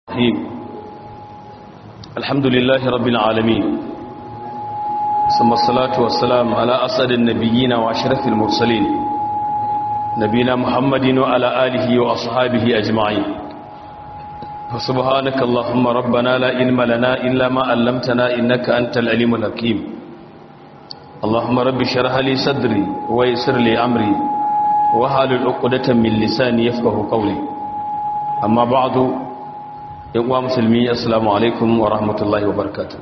الرحيم الحمد لله رب العالمين ثم الصلاة والسلام على أسد النبيين وأشرف المرسلين نبينا محمد وعلى آله وأصحابه أجمعين فسبحانك اللهم ربنا لا علم لنا إلا ما علمتنا إنك أنت العليم الحكيم اللهم رب شرح لي صدري ويسر لي أمري وحال العقدة من لساني يفقه قولي أما بعد yan uwa musulmi assalamu alaikum wa rahmatullahi wa barakatuh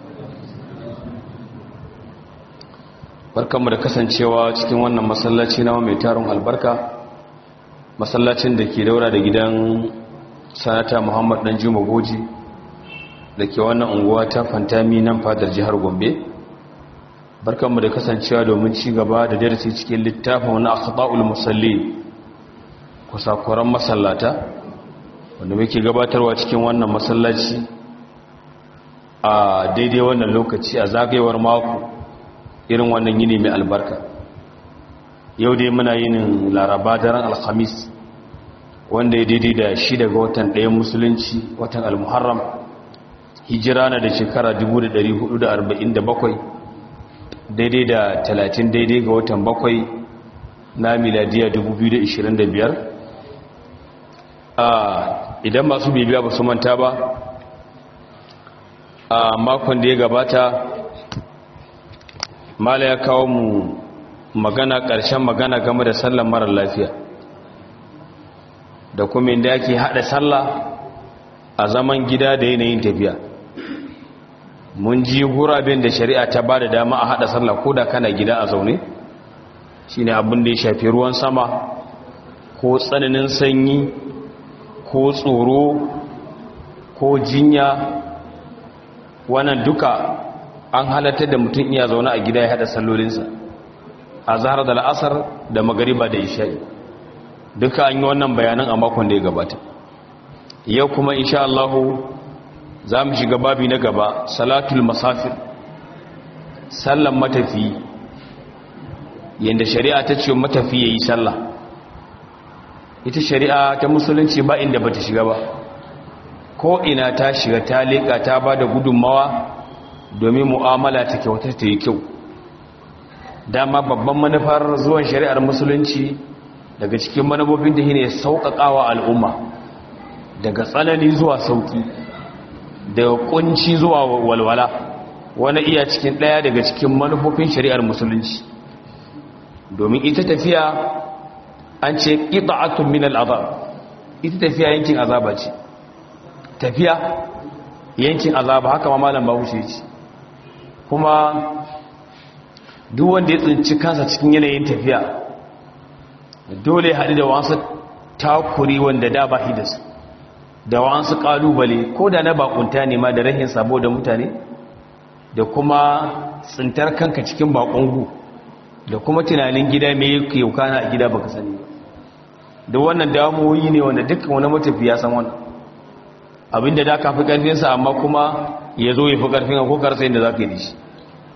barkanmu da kasancewa cikin wannan masallaci na mai tarin albarka masallacin da ke daura da gidan sanata muhammad dan juma goji da ke wannan unguwa ta fantami nan fadar jihar gombe barkanmu da kasancewa domin ci gaba da darasi cikin littafin wani akhta'ul musalli kusakuran masallata wanda muke gabatarwa cikin wannan masallaci a daidai wannan lokaci a zagayewar mako irin wannan yini mai albarka yau dai muna yinin laraba daren alhamis wanda ya daidai da shi daga watan ɗayan musulunci watan almuharram hijira na da shekara 1447 daidai da 30 daidai ga watan bakwai na miladiya 2025 idan masu bibiya ba su manta ba a makon da ya gabata mala ya kawo mu magana ƙarshen magana game da sallan marar lafiya da kuma inda yake haɗa sallah a zaman gida da yanayin tafiya mun ji guraben da shari'a ta ba da dama a haɗa sallah ko da kana gida a zaune shine abin da ya shafi ruwan sama ko tsananin sanyi ko tsoro ko jinya wannan duka an halatta da mutum iya zaune a gida ya hada sallolinsa a zahar da la'asar da magariba da isha'i duka an yi wannan bayanan a makon da ya gabata yau kuma insha Allah za mu shiga babi na gaba salatul masafir sallan matafi yadda shari'a ta ce matafi ya yi sallah ita shari'a ta musulunci ba inda bata shiga ba ko ina ta shiga ta leƙa ta ba da gudunmawa domin mu'amala ta kyauta ta yi kyau dama babban manufar zuwan shari'ar musulunci daga cikin manufofin da ne sauƙaƙawa al'umma daga tsanani zuwa sauƙi daga ƙunci zuwa walwala wani iya cikin ɗaya daga cikin manufofin shari'ar musulunci domin ita tafiya an ce ƙita'atun min al'azab ita tafiya yankin azaba ce tafiya yankin azaba haka ma malam bahaushe ce kuma duk wanda ya tsinci kansa cikin yanayin tafiya dole haɗu da wasu takuri wanda da ba hidas da wasu ƙalubale ko da na bakunta ne ma da rahin sabo da mutane da kuma tsintar kanka cikin bakungu da kuma tunanin gida mai yake yaukana a gida baka sani ba da wannan damuwoyi ne wanda dukkan wani matafi ya san wannan abinda da ka fi ƙarfinsa amma kuma ya zo ya fi ƙarfin ko karsa yadda za ka yi da shi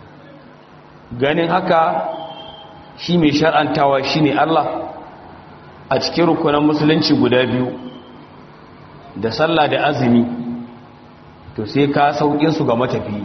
ganin haka shi mai shar'antawa shi ne Allah a cikin rukunan musulunci guda biyu da sallah da azumi to sai ka sauƙinsu ga matafi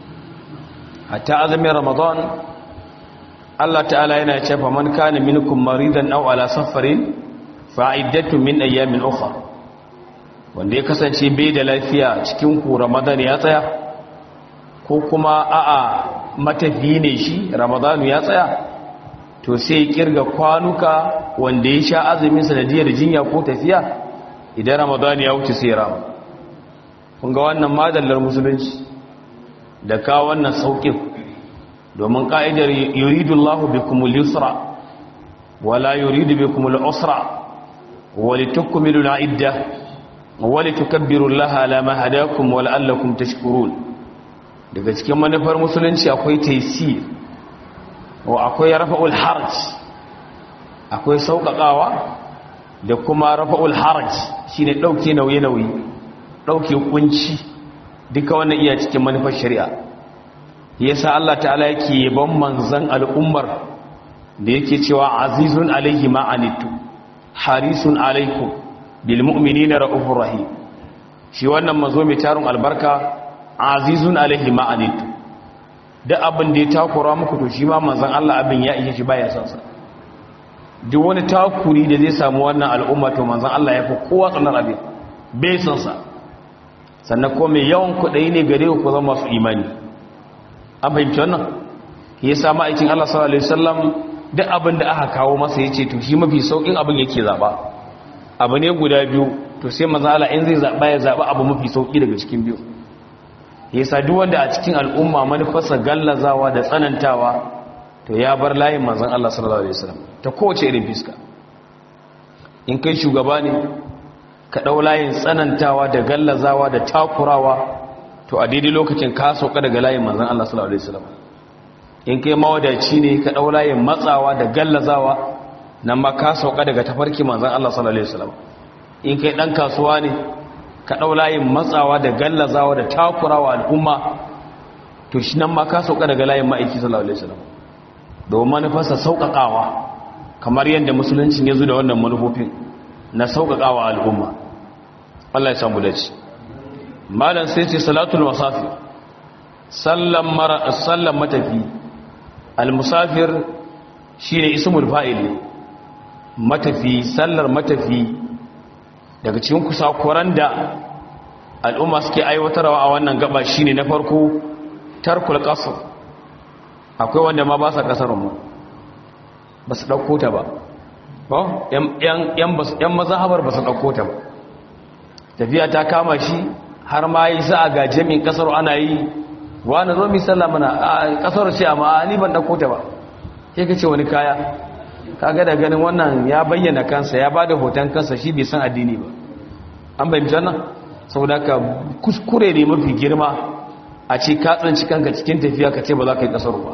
hatta azumin ramadan Allah ta'ala yana cefa man kana minkum maridan aw ala safarin fa'iddatu min ayyamin ukhra wanda ya kasance bai da lafiya cikin ku ramadan ya tsaya ko kuma a'a matafi ne shi ramadan ya tsaya to sai kirga kwanuka wanda ya sha azumin sanadiyar jinya ko tafiya idan ramadan ya wuce sai rama kun ga wannan madallar musulunci da ka wannan saukin domin ka'idar yuridullahu bikumul yusra wala yuridu bikumul usra ولتكملوا العدة ولتكبروا الله على ما هداكم ولعلكم تشكرون daga cikin manufar musulunci akwai taysir wa akwai rafa'ul haraj akwai sauƙaƙawa da kuma rafa'ul haraj shine dauke nauye-nauye dauke kunci duka wannan iya cikin manufar shari'a yasa Allah ta'ala yake yaban manzon al'ummar da yake cewa azizun alaihi ma'anitu harisun alaikum bil mu'minina ra'ufur rahim shi wannan mazo mai tarin albarka azizun alaihi ma'anitu duk abin da ya takura muku to shi ma manzon Allah abin ya ishe shi baya son sa duk wani takuri da zai samu wannan al'umma to manzon Allah ya fi kowa tsanar abin bai son sa sannan ko mai yawan kuɗai ne gare ku zama masu imani an fahimci wannan ya sa ma'aikin Allah sallallahu alaihi wasallam duk abin da aka kawo masa yace to shi mafi saukin abin yake zaba abu ne guda biyu to sai manzon Allah in zai zaba ya zaba abu mafi sauki daga cikin biyu yasa duk wanda a cikin al'umma manufarsa gallazawa da tsanantawa to ya bar layin manzon Allah sallallahu alaihi wasallam ta kowace irin fiska in kai shugaba ne ka dau layin tsanantawa da gallazawa da takurawa to a daidai lokacin ka sauka daga layin manzon Allah sallallahu alaihi wasallam in kai mawadaci ne ka dau layin matsawa da gallazawa nan ma ka sauka daga tafarki manzon Allah sallallahu alaihi wasallam in kai dan kasuwa ne ka ɗau layin matsawa da gallazawa da takurawa al'umma to shi nan ma ka sauka daga layin ma'aiki sallallahu alaihi wasallam domin manufarsa sauƙaƙawa kamar yadda musulunci ya zo da wannan manufofin na sauƙaƙawa al'umma Allah ya samu dace malam sai ce salatul wasafi sallan mara sallan matafi al-musafir shine ismul fa'il matafi sallar matafi daga cikin kusakuran da al'umma suke aiwatarwa a wannan gaba shine na farko tarkul qasr akwai wanda ma ba sa kasar mu ba su dauko ta ba ba yan yan yan mazhabar ba su dauko ta ba tafiya ta kama shi har ma yi sa ga jami'in kasar ana yi wani zo mi sallah mana kasar ce amma ni ban dauko ta ba sai kace wani kaya kaga da ganin wannan ya bayyana kansa ya bada hoton kansa shi bai san addini ba an bayyana wannan saboda ka kuskure ne mafi girma a ce ka tsanci kanka cikin tafiya ka ce ba za ka yi kasar ba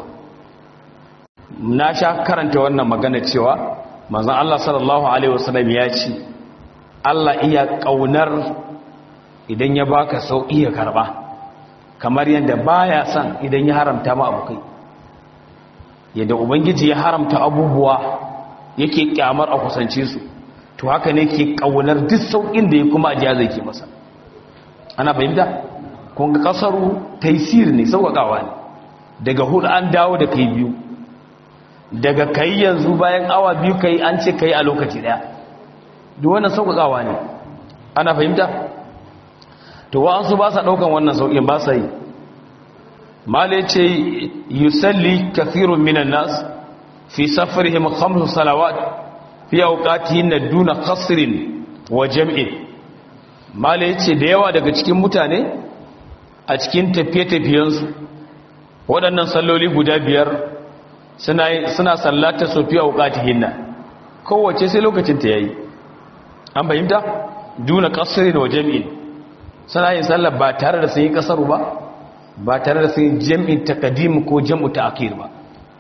na sha karanta wannan magana cewa manzon Allah sallallahu alaihi wasallam ya ce Allah iya kaunar idan ya baka sauki ya karba kamar yadda baya son idan ya haramta ma abukai yadda ubangiji ya haramta abubuwa yake kyamar a kusance su to haka ne ke kaunar duk saukin da ya kuma ajiya zai ke masa ana fahimta kun ga kasaru taisir ne sauƙaƙawa ne daga hudu an dawo da kai biyu daga kai yanzu bayan awa biyu kai an ce kai a lokaci daya duk wannan sauƙaƙawa ne ana fahimta to wa'ansu ba sa ɗaukan wannan sauƙin ba sa yi mala ce yusalli kathirun minan nas fi safarihim khamsu salawat fi awqatihin duna qasrin wa jam'in mala yace da yawa daga cikin mutane a cikin tafiye-tafiyensu waɗannan salloli guda biyar suna suna sallata su fi awqatihin kowace sai lokacin ta yayi an fahimta duna qasrin wa jam'in suna yin sallar ba tare da sun yi kasaru ba ba tare da sun jam'in takadim ko jam'u ta'khir ba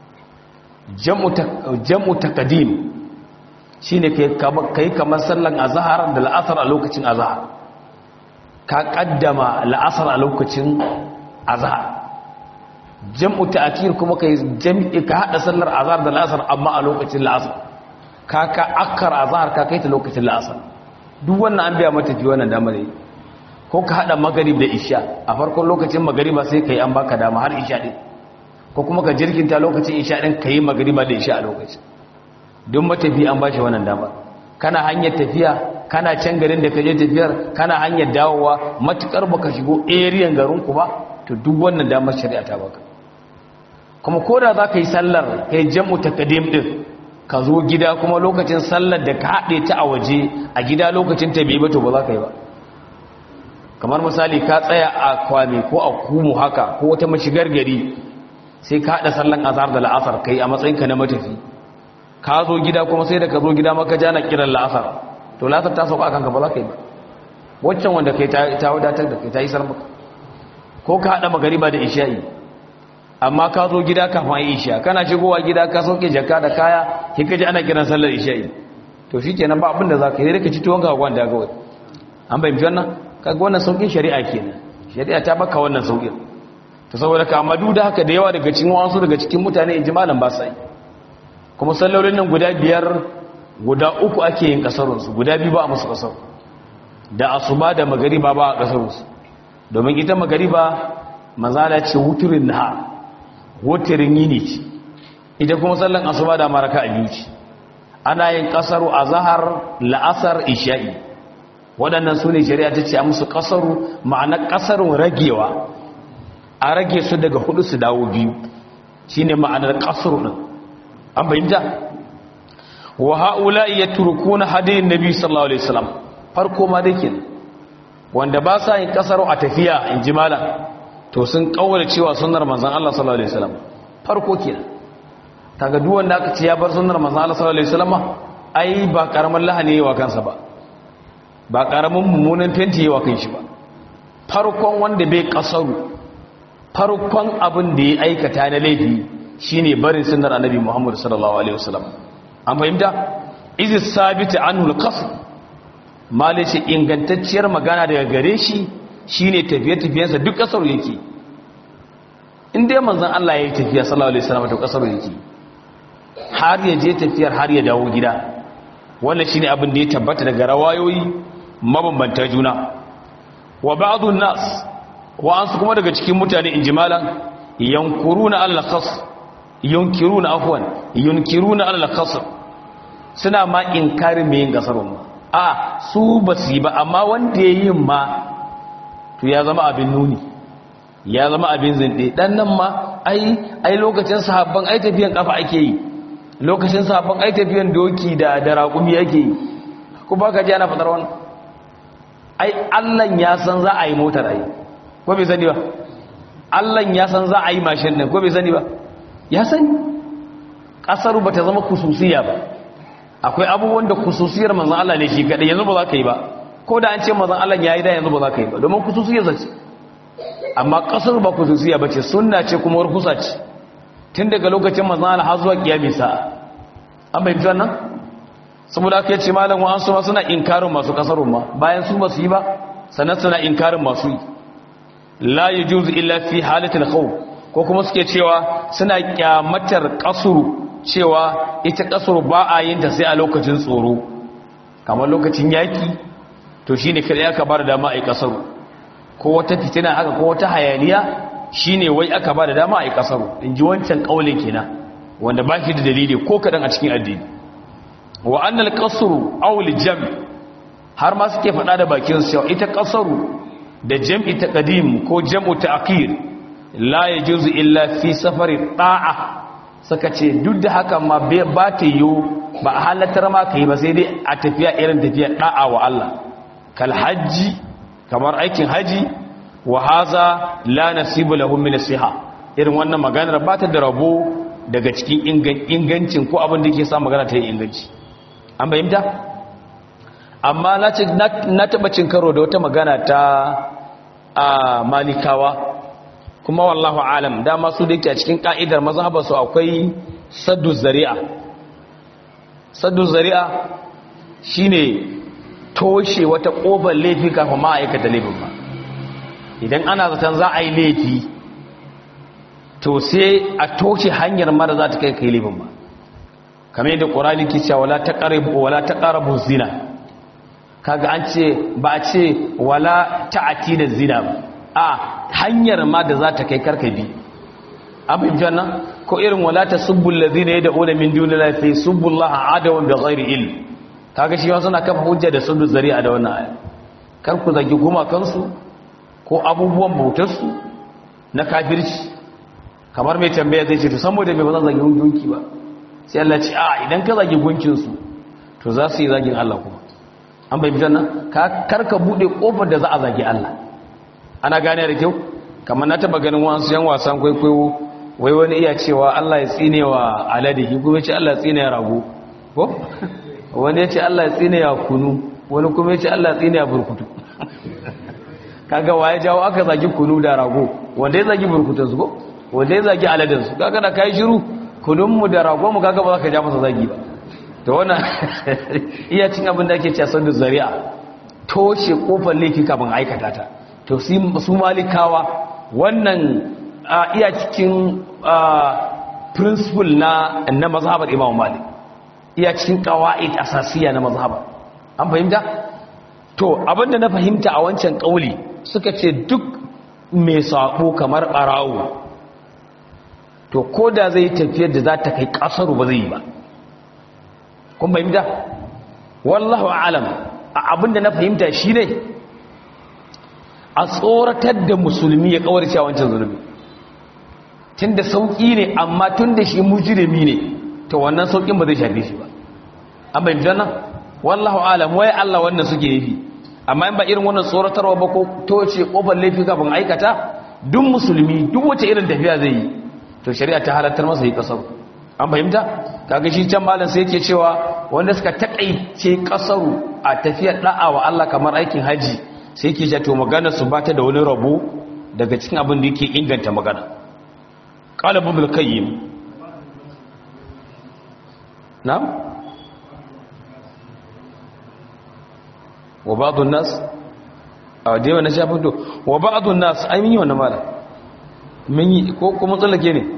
jam'u takadim shine kai kamar sallan azhar da la'asar a lokacin azhar ka kaddama la'asar a lokacin azhar jam'u ta'khir kuma kai jam'i ka hada sallar azhar da la'asar amma a lokacin la'asar ka ka akkar azhar ka kai ta lokacin la'asar duk wannan an biya mata ji wannan damar yi ko ka hada magarib da isha a farkon lokacin magariba sai kai an baka dama har isha din ko kuma ka jirkinta lokacin isha din kai magariba da isha a lokacin don matafi an bashi wannan dama kana hanyar tafiya kana can garin da ka je tafiyar kana hanyar dawowa matukar baka shigo area garin ku ba to duk wannan damar shari'a ta baka kuma koda za ka yi sallar kai jam'u takadim din ka zo gida kuma lokacin sallar da ka haɗe ta a waje a gida lokacin ta bai ba to ba za ka yi ba kamar misali ka tsaya a kwame ko a kumu haka ko wata mashigar gari sai ka haɗa sallan azhar da la'asar kai a matsayinka na matafi ka zo gida kuma sai da ka zo gida maka jana kiran la'asar to la'asar ta sauka kanka ba za ka yi ba waccan wanda kai ta wadatar da kai ta yi sarmaka ko ka haɗa magariba da isha'i amma ka zo gida kafin yi isha kana shigowa gida ka sauke jaka da kaya ki kaji ana kiran sallar isha'i to shi kenan ba abin da za ka yi da ka ci tuwon ka gwanda kawai an bayyana wannan kaga wannan saukin shari'a kenan shari'a ta baka wannan saukin to saboda ka amma duk da haka da yawa daga cikin wasu daga cikin mutane in ji malam ba sai kuma sallolin nan guda biyar guda uku ake yin kasarun su guda biyu ba a musu kasar da asuba da magariba ba a kasarunsu domin ita magariba mazala ce wuturin na wuturin yini ce ita kuma sallan asuba da maraka a biyu ce ana yin kasaru a zahar la'asar isha'i waɗannan su ne shari'a ta ce a musu kasaru ma'ana kasarun ragewa a rage su daga hudu su dawo biyu shi ne ma'anar kasaru ɗin an bayyanta wa ha'ula iya turkuna hadayin nabi sallallahu alaihi wasallam farko ma dai kenan wanda ba sa yin kasaro a tafiya in ji malam to sun kaura cewa sunnar manzon Allah sallallahu alaihi wasallam farko kenan kaga duk wanda aka ce ya bar sunnar manzon Allah sallallahu alaihi wasallam ai ba karaman lahani yawa kansa ba ba karamin mummunan fenti yawa kan shi ba farkon wanda bai kasaru farkon abin da ya aikata na laifi shine barin sunnar annabi Muhammad sallallahu alaihi wasallam an fahimta izi sabita anhu al-qasr malice ingantacciyar magana daga gare shi shine tafiye-tafiyensa duk kasar yake in dai manzon Allah ya yi tafiya sallallahu alaihi wasallam to kasar yake har ya je tafiyar har ya dawo gida wannan shine abin da ya tabbata daga rawayoyi mabambanta juna wa ba'dun nas wa ansu kuma daga cikin mutane injimalan yankuruna al-khas yunkiruna afwan yunkiruna al-khas suna ma inkarin mai yin kasarun ma a su ba su yi ba amma wanda ya yi ma to ya zama abin nuni ya zama abin zinde dan nan ma ai ai lokacin sahabban ai tafiyan kafa ake yi lokacin sahabban ai tafiyan doki da da raƙumi ake yi ko ba ka ji ana fadar wannan ai Allah ya san za a yi motar ai ko bai sani ba Allah ya san za a yi mashin din ko bai sani ba ya sani kasar ba ta zama kususiya ba akwai abubuwan da kususiyar manzan Allah ne shi kaɗai yanzu ba za ka yi ba ko da an ce manzan Allah ya yi da yanzu ba za ka yi ba domin kususiyar zace amma ƙasar ba kususiya ba ce sunna ce kuma warkusa ce tun daga lokacin manzan Allah har zuwa kiyami sa'a an bai wannan saboda aka ce malam wa an su ma suna inkarin masu ƙasarun ma bayan su ba su yi ba sannan suna inkarin masu yi la yajuzu illa fi halatil khawf ko kuma suke cewa suna kyamatar kasuru cewa ita kasuru ba a yin ta sai a lokacin tsoro kamar lokacin yaki to shine kada aka bar dama a yi kasaru ko wata fitina haka ko wata hayaniya shine wai aka bar dama a yi kasaru in ji wancan kaulin kenan wanda ba shi da dalili ko kadan a cikin addini wa annal qasru aw jam har ma suke faɗa da bakin su ita kasaru da jam'i taqdim ko jam'u ta'khir la ya juzu illa fi safari ɗa'a suka ce duk da haka ma ba ta yiwu ba a halatar ma ka yi ba sai dai a tafiya irin tafiya ɗa'a wa Allah kal hajji kamar aikin haji wa haza la nasibu lahum min nasiha irin wannan maganar ba ta da rabo daga cikin ingancin ko abin da yake sa magana ta yi inganci an bayyanta amma na ce na taba cin karo da wata magana ta a malikawa kuma wallahu alam dama su da yake a cikin ka'idar mazhabarsu akwai saddu zari'a saddu zari'a shine toshe wata kofar laifi kafin ma aikata laifin ba idan ana zaton za a yi laifi to sai a toshe hanyar mara za ta kai kai laifin ba kamar yadda ƙorani ke cewa wala ta ƙarabu wala ta ƙarabu zina kaga an ce ba a ce wala ta'ati da zina ba a hanyar ma da za ta kai karkabi abin janna ko irin wala ta subbul ladina yad'una min dunillahi fa subbullaha adawan bi ghairi ilm kaga shi wasu na kafa hujja da sundu zari'a da wannan aya kar ku zagi goma kansu ko abubuwan bautar su na kafirci kamar mai tambaya zai ce to saboda me ba zan zagi gunki ba sai Allah ce a idan ka zagi gunkin su to za su yi zagin Allah kuma an bai bitan nan kar ka bude kofar da za a zagi Allah ana gane da kyau kamar na taba ganin wasu yan wasan kwaikwayo wai wani iya cewa Allah ya tsine wa alade ki kuma ce Allah ya tsine ya rago ko wani ya ce Allah ya tsine ya kunu wani kuma ya ce Allah ya tsine ya burkutu kaga waye jawo aka zagi kunu da rago wanda ya zagi burkutun su ko wanda ya zagi aladen su kaga da kai shiru kunun mu da rago mu kaga ba za ka ja masa zagi ba to wannan iya cin abin da ake cewa sanda zari'a toshe kofar laifi kafin aikata ta to su malikawa wannan iya cikin principle na na mazhabar imam malik iya cikin qawaid asasiya na mazhabar an fahimta to abinda na fahimta a wancan kauli suka ce duk mai sabo kamar barawo to ko da zai tafiyar da za ta kai kasaru ba zai yi ba kun fahimta wallahu alam abinda na fahimta shi ne a tsoratar da musulmi ya kawarci a wancan zunubi tun da sauƙi ne amma tun da shi mujirimi ne to wannan sauƙin ba zai shafe shi ba an bai nan wallahu alam wai Allah wannan suke yi amma in ba irin wannan tsoratarwa ba ko toce kofar laifi kafin aikata duk musulmi duk wace irin tafiya zai yi to shari'a ta halartar masa yi kasar an fahimta kaga shi can malam sai yake cewa wanda suka takaice kasaru a tafiyar da'a wa Allah kamar aikin haji sai yake cewa to magana su bata da wani rabo daga cikin abin da yake inganta magana qala ibn al-qayyim na'am wa ba'dun nas a dai wannan shafin to wa ba'dun nas ai mun yi wannan mala mun yi ko kuma tsallake ne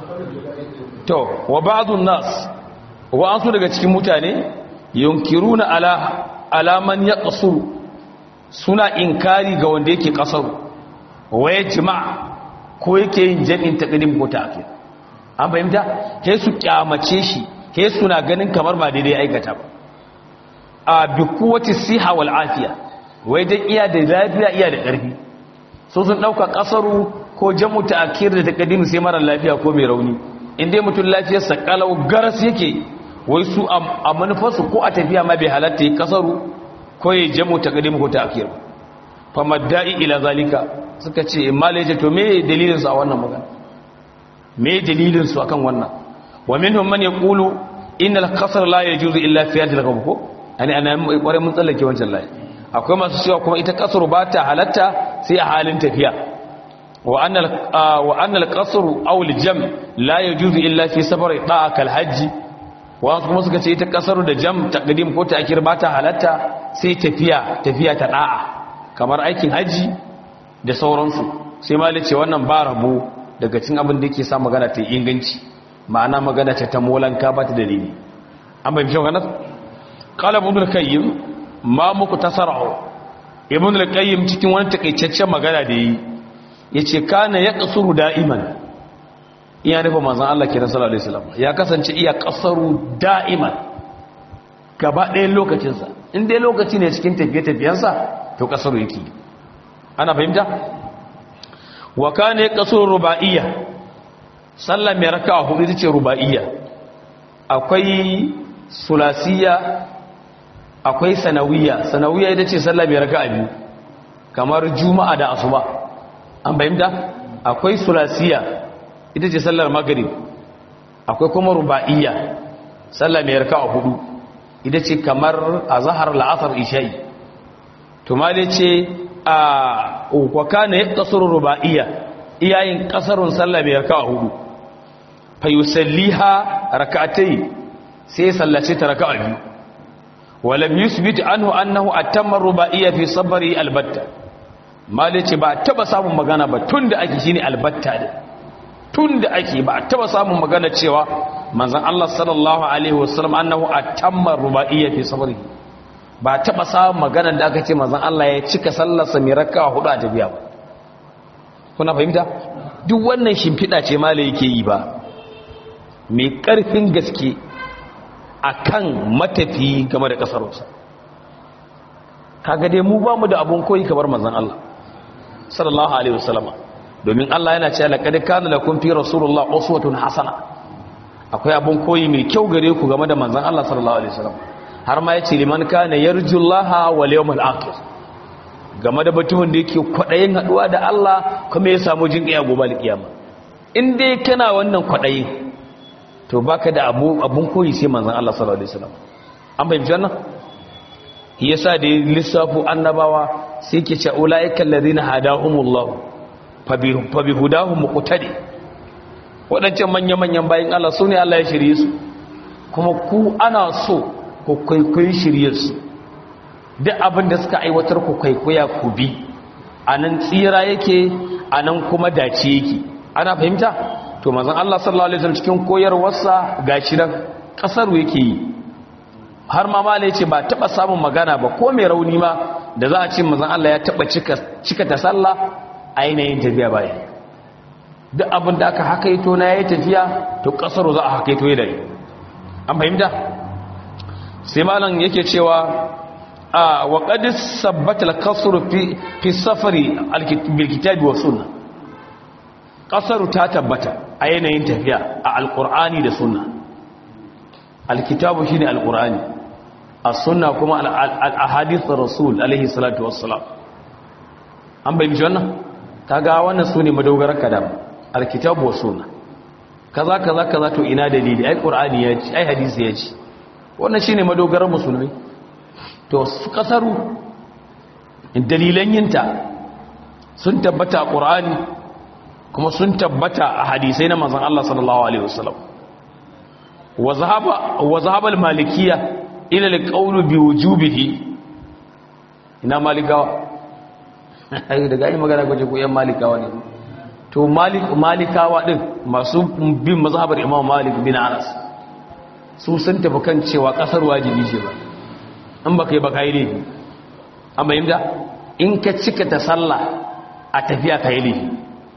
to wa ba'dun nas wa an su daga cikin mutane yunkiruna ala alaman yaqsuru suna inkari ga wanda yake kasar wa yajma ko yake yin jami'in taqdim ko ta'khir an fahimta sai su kyamace shi sai suna ganin kamar ba daidai aikata ba a bi kuwati siha wal afiya wai dan iya da lafiya iya da ƙarfi so sun dauka kasaru ko jamu ta'khir da taqdim sai mara lafiya ko mai rauni inda mutum lafiyar sa kalau garas yake wai su a manufarsu ko a tafiya ma bai halatta yi kasaru ko ya jamu taqdim ko ta'khir fa madda'i ila zalika suka ce malaje to me dalilin su a wannan magana me dalilin su akan wannan wa minhum man yaqulu innal qasr la yajuzu illa fi hadhihi al ko ani ana kware mun tsallake wancan layi akwai masu cewa kuma ita kasru ba ta halatta sai a halin tafiya wa annal wa annal qasru aw al jam la yajuzu illa fi safar da'a kal hajj wa kuma suka ce ita kasru da jam taqdim ko ta'khir ba ta halatta sai tafiya tafiya ta da'a kamar aikin haji da sauransu sai malai ce wannan ba rabo daga cikin abin da yake sa magana ta inganci ma'ana magana ta ta molanka ba ta dalili an bai fi maganar qala ibn al-qayyim ma muku tasarru ibn al-qayyim cikin wani takeicaccen magana da yi yace kana yaqsuru da'iman iya nufa manzon Allah kenan sallallahu alaihi wasallam ya kasance iya qasaru da'iman gaba ɗayan lokacin sa in dai lokaci ne cikin tafiye-tafiyensa to qasaru yake ana fahimta wa kana yaqsuru ruba'iyya sallah mai raka'a hudu ita ce ruba'iyya akwai sulasiyya akwai sanawiyya sanawiyya ita ce sallah mai raka'a biyu kamar juma'a da asuba an bayyana akwai sulasiyya ita ce sallar maghrib akwai kuma ruba'iyya sallah mai raka'a hudu ita ce kamar azhar la'asar isha'i to ma dai ce a wa kana yaqsuru ruba'iyya iyayin kasarun sallah mai raka'a hudu fa yusalliha rak'atayn sai sallace ta raka'a biyu walam yusbit anhu annahu atamma ruba'iyya fi sabri albatta malice ba taba samun magana ba tunda ake shine albatta da tunda ake ba taba samun magana cewa manzon Allah sallallahu alaihi wasallam annahu atamma ruba'iyya fi sabri ba taba samun magana da aka ce manzon Allah ya cika sallarsa mai raka'a hudu a tafiya ba kuna fahimta duk wannan shimfiɗa ce malai yake yi ba mai ƙarfin gaske akan matafi game da ƙasarsa kaga dai mu ba mu da abun koyi kamar manzon Allah sallallahu alaihi wasallama domin Allah yana cewa laqad kana lakum fi rasulullah uswatun hasana akwai abun koyi mai kyau gare ku game da manzon Allah sallallahu alaihi wasallam har ma yace liman kana yarjullaha wal yawmal akhir game da mutumin da yake kwadayin haduwa da Allah kuma ya samu jin kiyama gobe alkiyama in dai kana wannan kwadayin to baka da abu abun koyi sai manzon Allah sallallahu alaihi wasallam an bayyana wannan yasa da lissafu annabawa sai ke ce ulaiikal ladina hadahumullah fa bi hudahum muqtadi wadancan manyan manyan bayin Allah sune Allah ya shirye su kuma ku ana so ku kwaikwayi shirye su duk abin da suka aiwatar ku kwaikwaya ku bi anan tsira yake anan kuma dace yake ana fahimta to manzon Allah sallallahu alaihi wasallam cikin koyarwarsa gashi nan kasar yake yi har ma mala yace ba taba samun magana ba ko mai rauni ma da za a ce mazan Allah ya taba cika ta sallah a yanayin tafiya bayan duk abin da aka hakaito na yayi tafiya to kasar za a hakaito ya dare an fahimta sai malam yake cewa a wa qad sabbata al-kasr fi fi safari bil kitabi wa sunnah kasar ta tabbata a yanayin tafiya a alqur'ani da sunna alkitabu shine alqur'ani as-sunna kuma al-ahadith rasul alaihi salatu wassalam an bayyana wannan kaga wannan sune madogarar kadam alkitabu was sunna kaza kaza kaza to ina dalili ai qur'ani ya ci ai hadisi ya ci wannan shine madogarar musulmi to kasaru dalilan yinta sun tabbata a qur'ani kuma sun tabbata a hadisai na manzon Allah sallallahu alaihi wasallam wa zahaba wa zahaba al-malikiyya ila al-qawl bi wujubihi ina malikawa daga yi magana gwaje ko yan malikawa ne to malik malikawa din masu bin mazhabar imam malik bin anas su sun tafi kan cewa kasar wajibi ce ba an baka yi baka yi laifi an bayyanta in ka cika ta sallah a tafiya ka yi laifi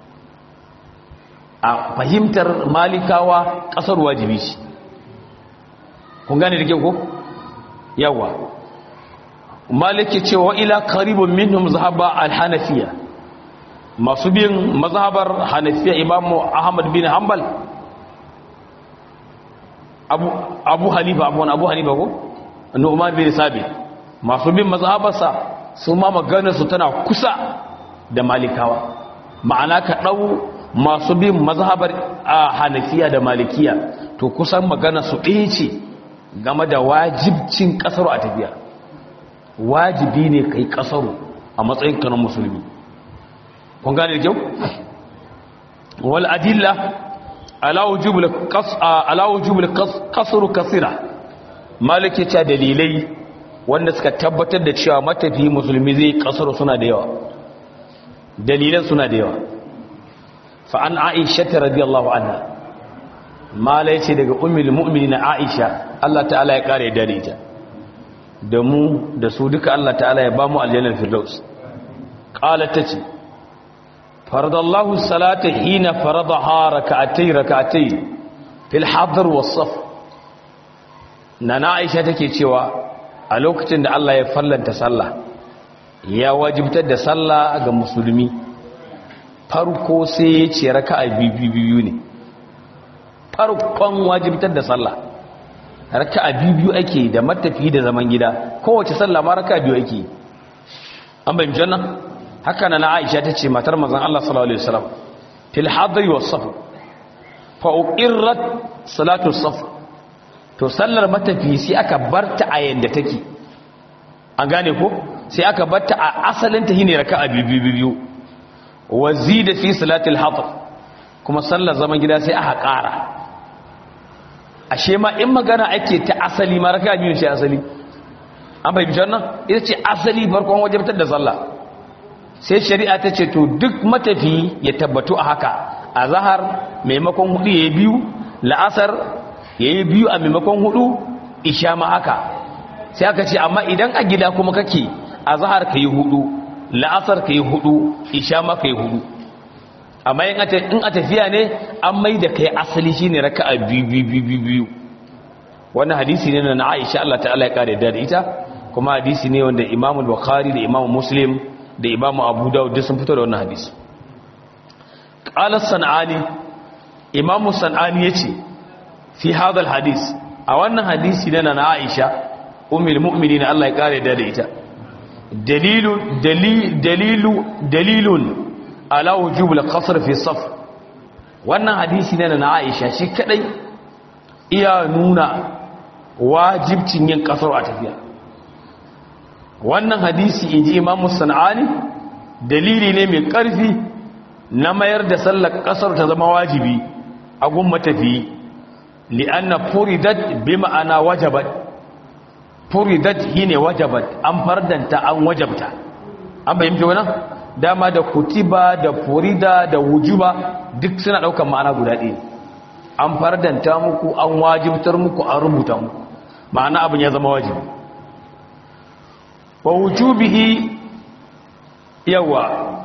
a fahimtar malikawa kasar wajibi ce kun gane da ke ko yawa maliki cewa ila qaribun minhum zahaba al-hanafiya masu bin mazhabar hanafiya imamu ahmad bin hanbal abu abu hanifa abu abu hanifa ko nu'man bin sabit masu bin mazhabarsa su ma maganar su tana kusa da malikawa ma'ana ka dau masu bin mazhabar hanafiya da malikiya to kusan maganar su ɗaya ce game da wajibcin kasar a tafiya wajibi ne kai kasaru a matsayin kanon musulmi kun gane da kyau wal adilla ala wujubul qas ala wujubul qasru kasira malike ta dalilai wanda suka tabbatar da cewa matafi musulmi zai kasaru suna da yawa dalilan suna da yawa fa an aisha radiyallahu anha malai ce daga ummul mu'minin aisha Allah ta'ala ya kare da ita da mu da su duka Allah ta'ala ya ba mu aljannar firdaus qala tace faradallahu salata hina faradaha rak'atay rak'atay fil hadr was saf nana aisha take cewa a lokacin da Allah ya fallanta sallah ya wajibtar da sallah ga musulmi farko sai ya ce raka'a biyu ne farkon wajibtar da sallah raka'a biyu ake da matafi da zaman gida kowace sallah ma raka'a biyu ake an bayyana jannan haka na Aisha tace matar manzon Allah sallallahu alaihi wasallam fil hadri was safar fa uqirrat salatu safar to sallar matafi sai aka barta a yanda take an gane ko sai aka barta a asalin ta shine raka'a biyu biyu wazida fi salatil hadr kuma sallar zaman gida sai aka ƙara ashe ma in magana ake ta asali ma raka biyu ce asali an bai bijan nan ita ce asali farkon wajabtar da sallah sai shari'a ta ce to duk matafi ya tabbatu a haka a zahar maimakon hudu ya yi biyu la'asar ya yi biyu a maimakon hudu isha ma haka sai aka ce amma idan a gida kuma kake a zahar ka yi hudu la'asar ka yi hudu isha ma ka yi hudu amma in a tafiya ne an mai da kai asali shi ne raka a biyu wannan hadisi ne na aisha Allah ta'ala ya kare da ita kuma hadisi ne wanda imamu bukhari da imamu muslim da imamu abu dawud duk sun fito da wannan hadisi qala sanani imamu sanani yace fi hadha hadis a wannan hadisi ne na aisha ummul mu'minin Allah ya kare da ita dalilu dalilu dalilun ala wujubul qasr fi saf wannan hadisi ne na Aisha shi kadai iya nuna wajibcin yin kasar a tafiya wannan hadisi inji Imam Sanani dalili ne mai karfi na mayar da sallar kasar ta zama wajibi a gun matafi li'anna furidat bi ma'ana wajabat furidat hine wajabat an fardanta an wajabta an bayyana wannan dama da kutiba da furida da wujuba duk suna daukan ma'ana guda ɗaya an fardanta muku an wajibtar muku an rubuta muku ma'ana abin ya zama wajibi wa wujubihi yawa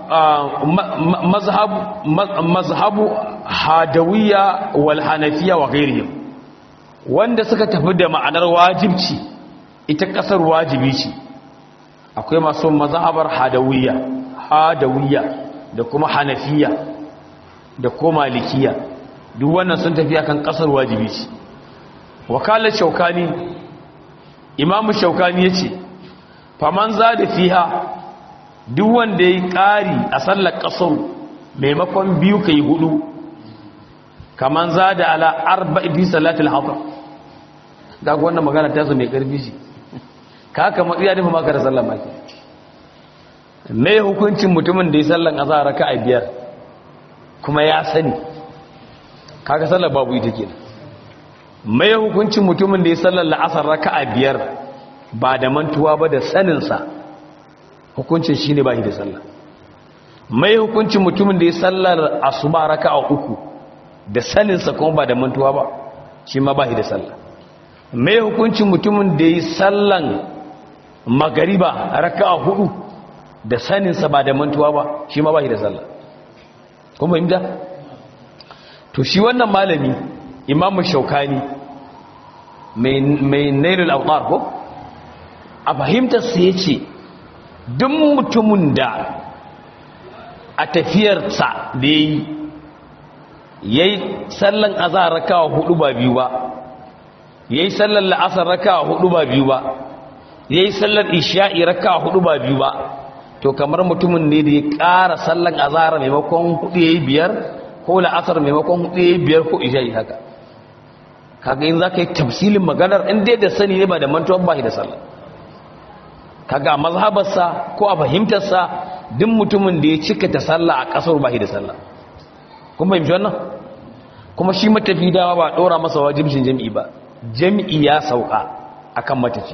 mazhabu hadawiyya wal hanafiya wa ghairihim wanda suka tafi da ma'anar wajibci ita kasar wajibi ce akwai masu mazhabar hadawiyya hadawiyya da kuma hanafiya da kuma malikiya duk wannan sun tafi akan kasar wajibi ce wakalar shaukani imamu shaukani yace faman za da fiha duk wanda ya yi ƙari a sallar ƙasar maimakon biyu ka yi hudu kaman za da ala arba ibi salatul haƙar ga wannan magana ta su mai ƙarfi shi ka haka matsiya nufa maka da sallar maki mai hukuncin mutumin da ya sallar a zara ka a biyar kuma ya sani kaga sallar babu ita ke mai hukuncin mutumin da ya sallar la'asar raka a biyar ba da mantuwa ba da saninsa hukuncin shi ne ba shi da sallah mai hukuncin mutumin da ya sallar asuba raka a uku da saninsa kuma ba da mantuwa ba shi ma ba shi da sallah mai hukuncin mutumin da ya sallan magariba raka a hudu da saninsa ba da mantuwa ba shi ma ba shi da sallah kuma imda to shi wannan malami imamu shaukani mai nailul autar ko a fahimtarsa ya ce duk mutumin da a tafiyarsa da ya yi ya yi sallan azahar rakawa hudu ba biyu ba ya yi sallan la'asar rakawa hudu ba biyu ba ya yi sallan isha'i rakawa hudu ba biyu ba to kamar mutumin ne da ya ƙara sallan azahar maimakon hudu ya yi biyar ko la'asar maimakon hudu ya yi biyar ko isha'i haka kaga yin za ka yi tafsilin maganar inda da sani ne ba da mantuwan ba shi da sallah kaga mazhabarsa ko a fahimtarsa duk mutumin da ya cika ta sallah a kasar ba shi da sallah kun fahimci wannan kuma shi matafi dama ba dora masa wajibcin jami'i ba jami'i ya sauka akan matafi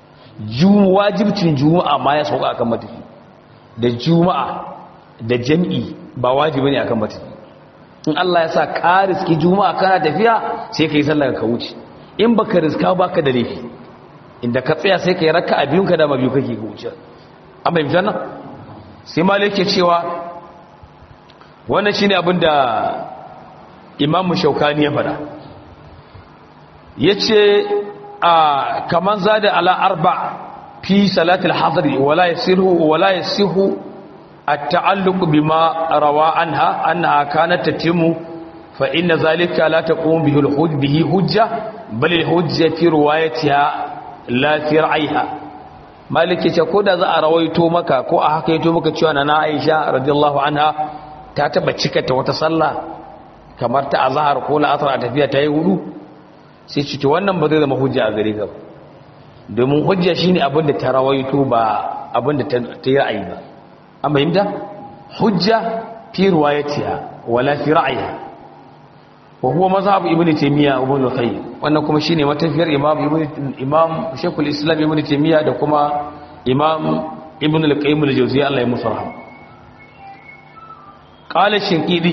wajibcin juma'a ma ya sauka akan matafi da juma'a da jami'i ba wajibi ne akan matafi in Allah ya sa ka riski juma'a kana tafiya sai ka yi sallah ka wuce in baka riska baka da laifi inda ka tsaya sai ka yi raka a biyun ka dama biyu kake wuce an bai fitan nan sai malik ke cewa wannan shine abin da imamu shaukani ya faɗa ya ce a kaman zada ala arba fi salatul hadri wala yasihu wala yasihu التعلق بما روى عنها أنها كانت تتم فإن ذلك لا تقوم به الحج به حجة بل الحجة في روايتها لا في رعيها مالك يقول إذا أرويتو مكا كو أحكيتو مكا تشوانا نا عائشة رضي الله عنها تاتبا تشكت وتصلى kamar ta azhar ko la asar tafiya ta yi hudu sai ci to wannan ba zai zama hujja a gare ka domin hujja shine abin da ta rawaito ba abin da ta yi ra'ayi ba an fahimta hujja fi riwayatiha wala fi ra'yiha wa huwa mazhab ibnu taymiya ibn al-qayyim wannan kuma shine matafiyar imam ibnu imam shaykhul islam ibnu taymiya da kuma imam ibn al-qayyim al-jawziyya Allah ya musu rahama qala shinqidi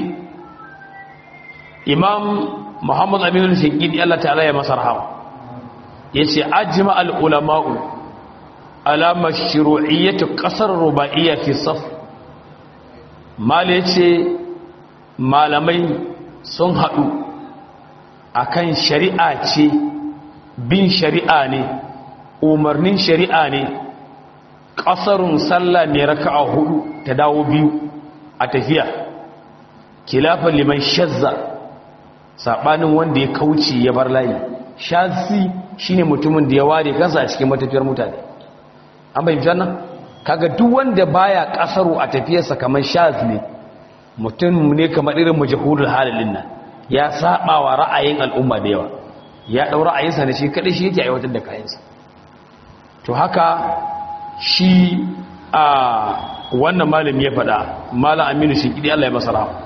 imam muhammad amin al-shinqidi Allah ta'ala ya masa rahama yace ajma al-ulama'u ala mashru'iyyati qasar ruba'iyya fi saf mal yace malamai sun hadu akan shari'a ce bin shari'a ne umarnin shari'a ne qasarun sallah mai raka'a hudu ta dawo biyu a tafiya kilafan liman shazza sabanin wanda ya kauce ya bar layi shazi shine mutumin da ya ware kansa a cikin matafiyar mutane an bayyana nan kaga duk wanda baya kasaru a tafiyarsa kamar shaz ne mutum ne kamar irin majhulul halin nan ya saba wa ra'ayin al'umma da yawa ya dau ra'ayinsa ne shi kadai shi yake aiwatar da kayansa to haka shi a wannan malami ya faɗa malam aminu shi kidi Allah ya masa rahama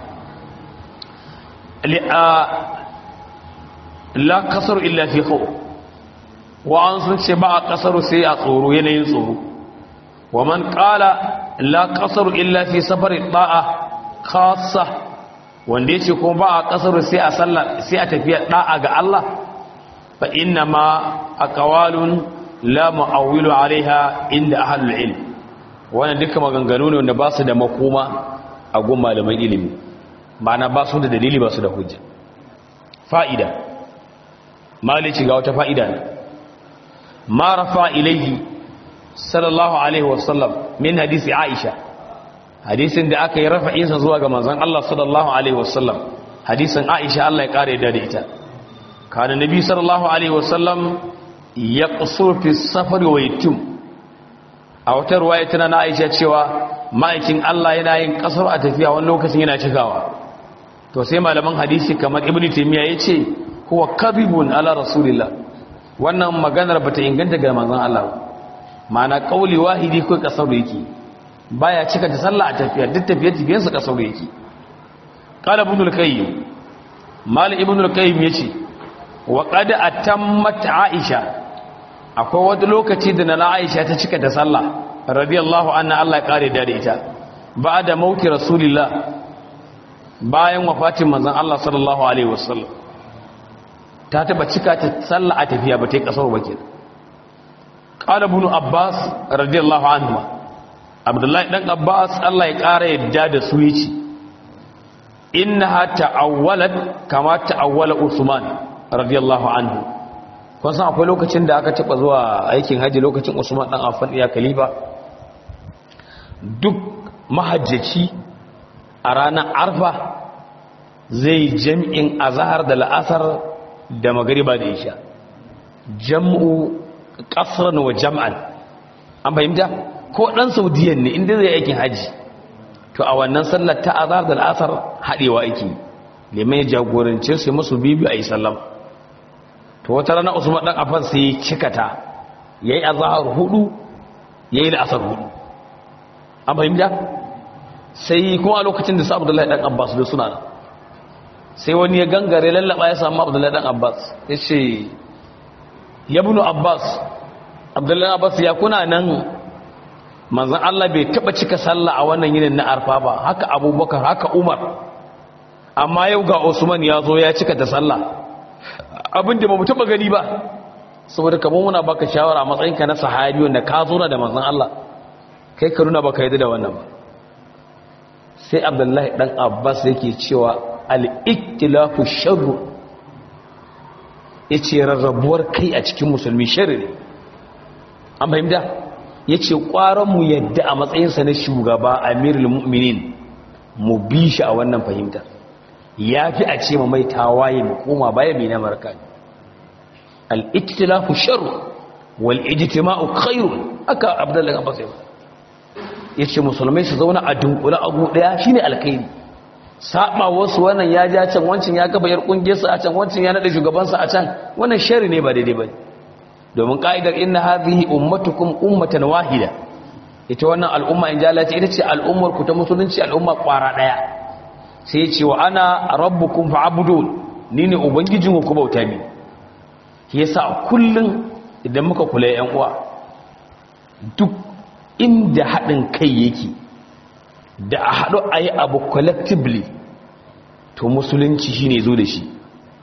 la kasaru illa fi khawf wa an sun ce ba a kasaru sai a tsoro yanayin tsoro wa man qala la kasaru illa fi safari da'a khassa wanda yace kuma ba a kasaru sai a sallah sai a tafiya da'a ga Allah fa inna ma aqwalun la mu'awwilu alaiha inda ahlul ilm wannan duka maganganu ne wanda ba su da makoma a gun malaman ilimi ma'ana ba su da dalili ba su da hujja fa'ida malici ga wata fa'ida ne ma rafa ilaihi sallallahu alaihi wasallam min hadisi aisha hadisin da aka yi rafa'insa zuwa ga manzon Allah sallallahu alaihi wasallam hadisin aisha Allah ya kare da ita kana nabi sallallahu alaihi wasallam ya qusur fi safari wa yatim a wata ruwaya tana na aisha cewa ma'aikin Allah yana yin kasar a tafiya wani lokacin yana cikawa to sai malaman hadisi kamar ibnu taymiya yace huwa kadhibun ala rasulillah wannan maganar bata inganta ga manzon Allah ma'ana kauli wahidi ko kasar yake baya cika ta sallah a tafiya duk tafiyar tafiyar sa kasar yake qala ibn al-qayyim mal ibn al-qayyim yace wa qad atammat aisha akwai wani lokaci da na aisha ta cika ta sallah radiyallahu anha Allah ya kare da ita ba'da mauti rasulillah bayan wafatin manzon Allah sallallahu alaihi wasallam ta taba cika ta sallah a tafiya ba ta yi kasar wakil qala ibn abbas radiyallahu anhu abdullahi dan abbas Allah ya kara yadda da su yace innaha ta'awwalat kama ta'awwala usman radiyallahu anhu kun san akwai lokacin da aka taba zuwa aikin haji lokacin usman dan affan ya khalifa duk mahajjaci a ranar arfa zai jam'in azhar da la'asar da magariba da isha jam'u kasran wa jam'an an fahimta ko dan saudiyan ne inda zai aikin haji to a wannan sallar ta azhar da al'asar hadewa yake liman ya jagorance su musu bibi ayi sallama to wata rana Usman dan Affan sai ya cikata yayi azhar hudu yayi al'asar hudu an fahimta sai kuma a lokacin da sa Abdullahi dan Abbas da suna nan sai wani ya gangare lallaba ya samu Abdullahi dan Abbas yace ya bunu Abbas Abdullahi Abbas ya kuna nan manzan Allah bai taba cika sallah a wannan yinin na arfa ba haka abubakar haka umar amma yau ga usman ya zo ya cika ta sallah abinda ba mu taba gani ba saboda kamar muna baka shawara matsayinka na sahabi wanda ka zo na da manzan Allah kai ka nuna baka yadda da wannan ba sai abdullahi dan abbas yake cewa al-iktilafu sharru yace rarrabuwar kai a cikin musulmi sharri ne an fahimta ya ce mu yadda a matsayinsa na shugaba amirul mu'minin mu bi shi a wannan fahimtar ya fi a ce ma mai tawaye mu koma baya mai na marka al'iktilafu sharu wal ijtima'u khairu aka abdullahi abbas ya ce musulmai su zauna a dunkula abu daya shine alkhairi saba wasu wannan ya ja can wancan ya gaba yar kungiyarsa a can wancan ya nada shugabansa a can wannan shari ne ba daidai bane domin ka'idar inna hadhihi ummatukum ummatan wahida ita wannan al'umma in jalata ita ce al'ummar ku ta musulunci al'umma kwara daya sai ce wa ana rabbukum fa'budun ni ne ubangijin ku bauta mi yasa kullun idan muka kula yan uwa duk inda hadin kai yake da a hadu ayi abu collectively to musulunci shine zo da shi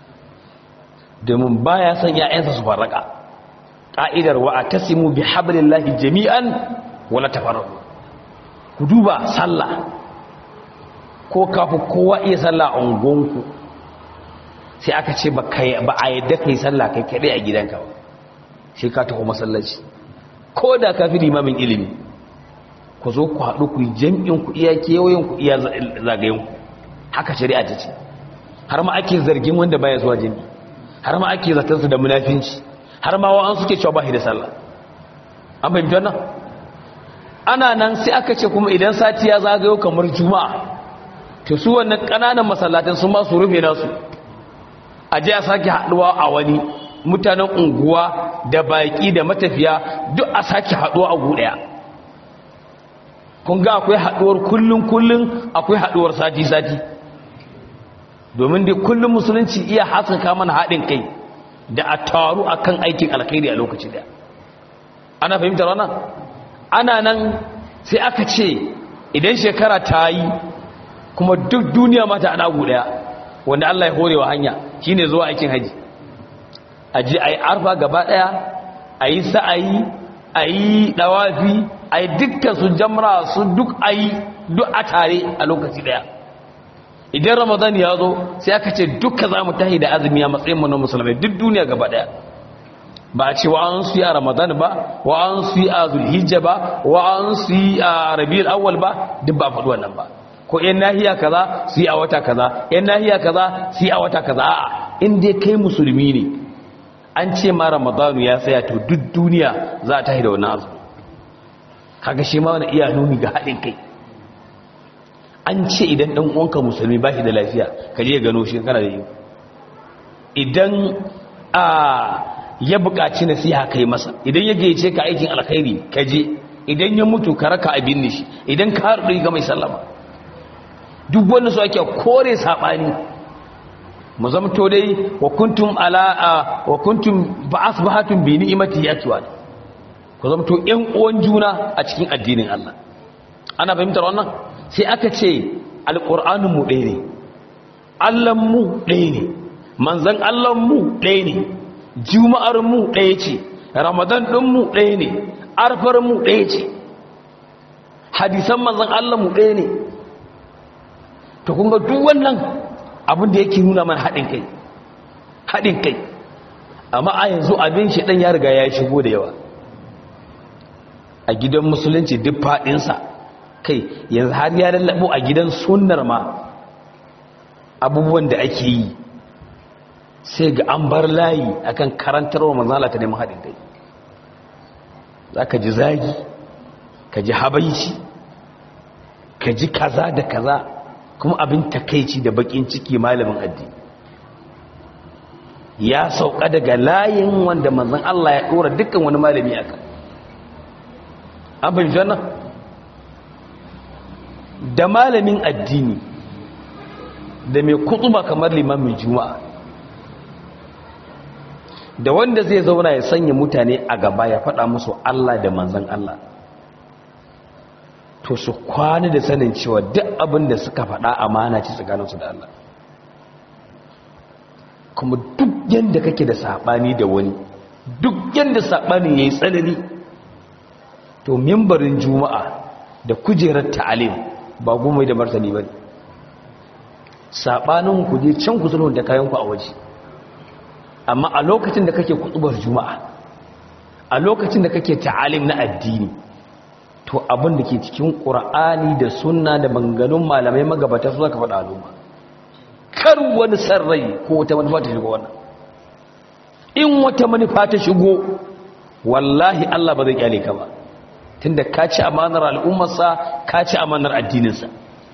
domin baya son ya'yansa su farraka ƙa'idar wa a tasimu bi hablillahi jami'an wala tafarraku ku duba sallah ko kafu kowa iya sallah a ungonku sai aka ce ba a yadda ka yi sallah kai kaɗai a gidanka ba sai ka taho masallaci ko da ka fi limamin ilimi ku zo ku haɗu ku yi jam'in ku iya kewayen ku iya zagayen ku haka shari'a ta ce har ma ake zargin wanda baya zuwa jami'i har ma ake zatansa da munafinci har ma wa'an suke cewa ba da sallah an fahimci wannan ana nan sai aka ce kuma idan sati ya zagayo kamar juma'a to su wannan ƙananan masallatan sun ba su rufe nasu a je a sake haɗuwa a wani mutanen unguwa da baƙi da matafiya duk a sake haɗuwa a guɗaya kun ga akwai haɗuwar kullum kullum akwai haɗuwar sati sati domin dai kullum musulunci iya haskaka mana haɗin kai da a taru a kan aikin alkhairi a lokaci da ana fahimtar wannan ana nan sai aka ce idan shekara ta yi kuma duk duniya mata ana daya wanda Allah ya horewa hanya shine zuwa aikin haji aji ayi arfa gaba daya a yi sa'ayi a yi ɗawafi a yi dukkan su jamra su duk a yi duk a tare a lokaci ɗaya idan ramadan ya zo sai aka ce duka za mu tahi da azumi a matsayin mu na musulmai duk duniya gaba ɗaya ba a ce wa an su yi a ramadan ba wa an su yi a zulhijja ba wa an su yi a rabiul awwal ba duk ba faɗi wannan ba ko yan nahiya kaza su yi a wata kaza yan nahiya kaza su yi a wata kaza a'a in dai kai musulmi ne an ce ma ramadanu ya tsaya to duk duniya za ta da wannan azumi kaga shi ma wani iya nuni ga haɗin kai an ce idan ɗan uwanka musulmi ba shi da lafiya ka je gano shi kana da yi idan a ya buƙaci nasiha kai masa idan ya gayyace ka aikin alkhairi ka je idan ya mutu ka raka abin shi idan ka haɗu ga mai sallama duk wanda su ake kore saɓani mu zamto dai wa kuntum ala wa kuntum ba asbahatum bi ni'mati yatwa ku zamto ƴan uwan juna a cikin addinin Allah ana fahimtar wannan sai aka ce alqur'anin mu ɗaya ne Allah mu ɗaya ne manzon Allah mu ɗaya ne juma'ar mu ɗaya ce ramadan din mu ɗaya ne arfar mu ɗaya ce hadisan manzon Allah mu ɗaya ne to kun ga duk wannan abin da yake nuna mana haɗin kai haɗin kai amma a yanzu abin shi ɗan ya riga ya shigo da yawa a gidan musulunci duk faɗinsa kai yanzu har ya lallabo a gidan sunnar ma abubuwan da ake yi sai ga an bar layi akan karantarwa manzala ta neman haɗin kai za ka ji zagi ka ji habaici ka ji kaza da kaza kuma abin takaici da bakin ciki malamin addini ya sauka daga layin wanda manzon Allah ya dora dukkan wani malami aka an fahimci wannan da malamin addini da mai kutuba kamar limamin juma'a da wanda zai zauna ya sanya mutane a gaba ya faɗa musu Allah da manzon Allah to su kwana da sanin cewa duk abin da suka faɗa amana ce tsakaninsu da Allah kuma duk yadda kake da saɓani da wani duk yadda saɓani ya yi tsanani to mimbarin juma'a da kujerar ta'alim ba goma da martani ba saɓanin ku je can ku sulhun da kayanku a waje amma a lokacin da kake kutubar juma'a a lokacin da kake ta'alim na addini to abin da ke cikin ƙura'ani da sunna da manganun malamai magabata su zaka faɗa al'umma kar wani sarrai ko wata manufa ta shigo wannan in wata manufa ta shigo wallahi Allah ba zai kyale ka ba tunda ka ci amanar al'ummarsa ka ci amanar addininsa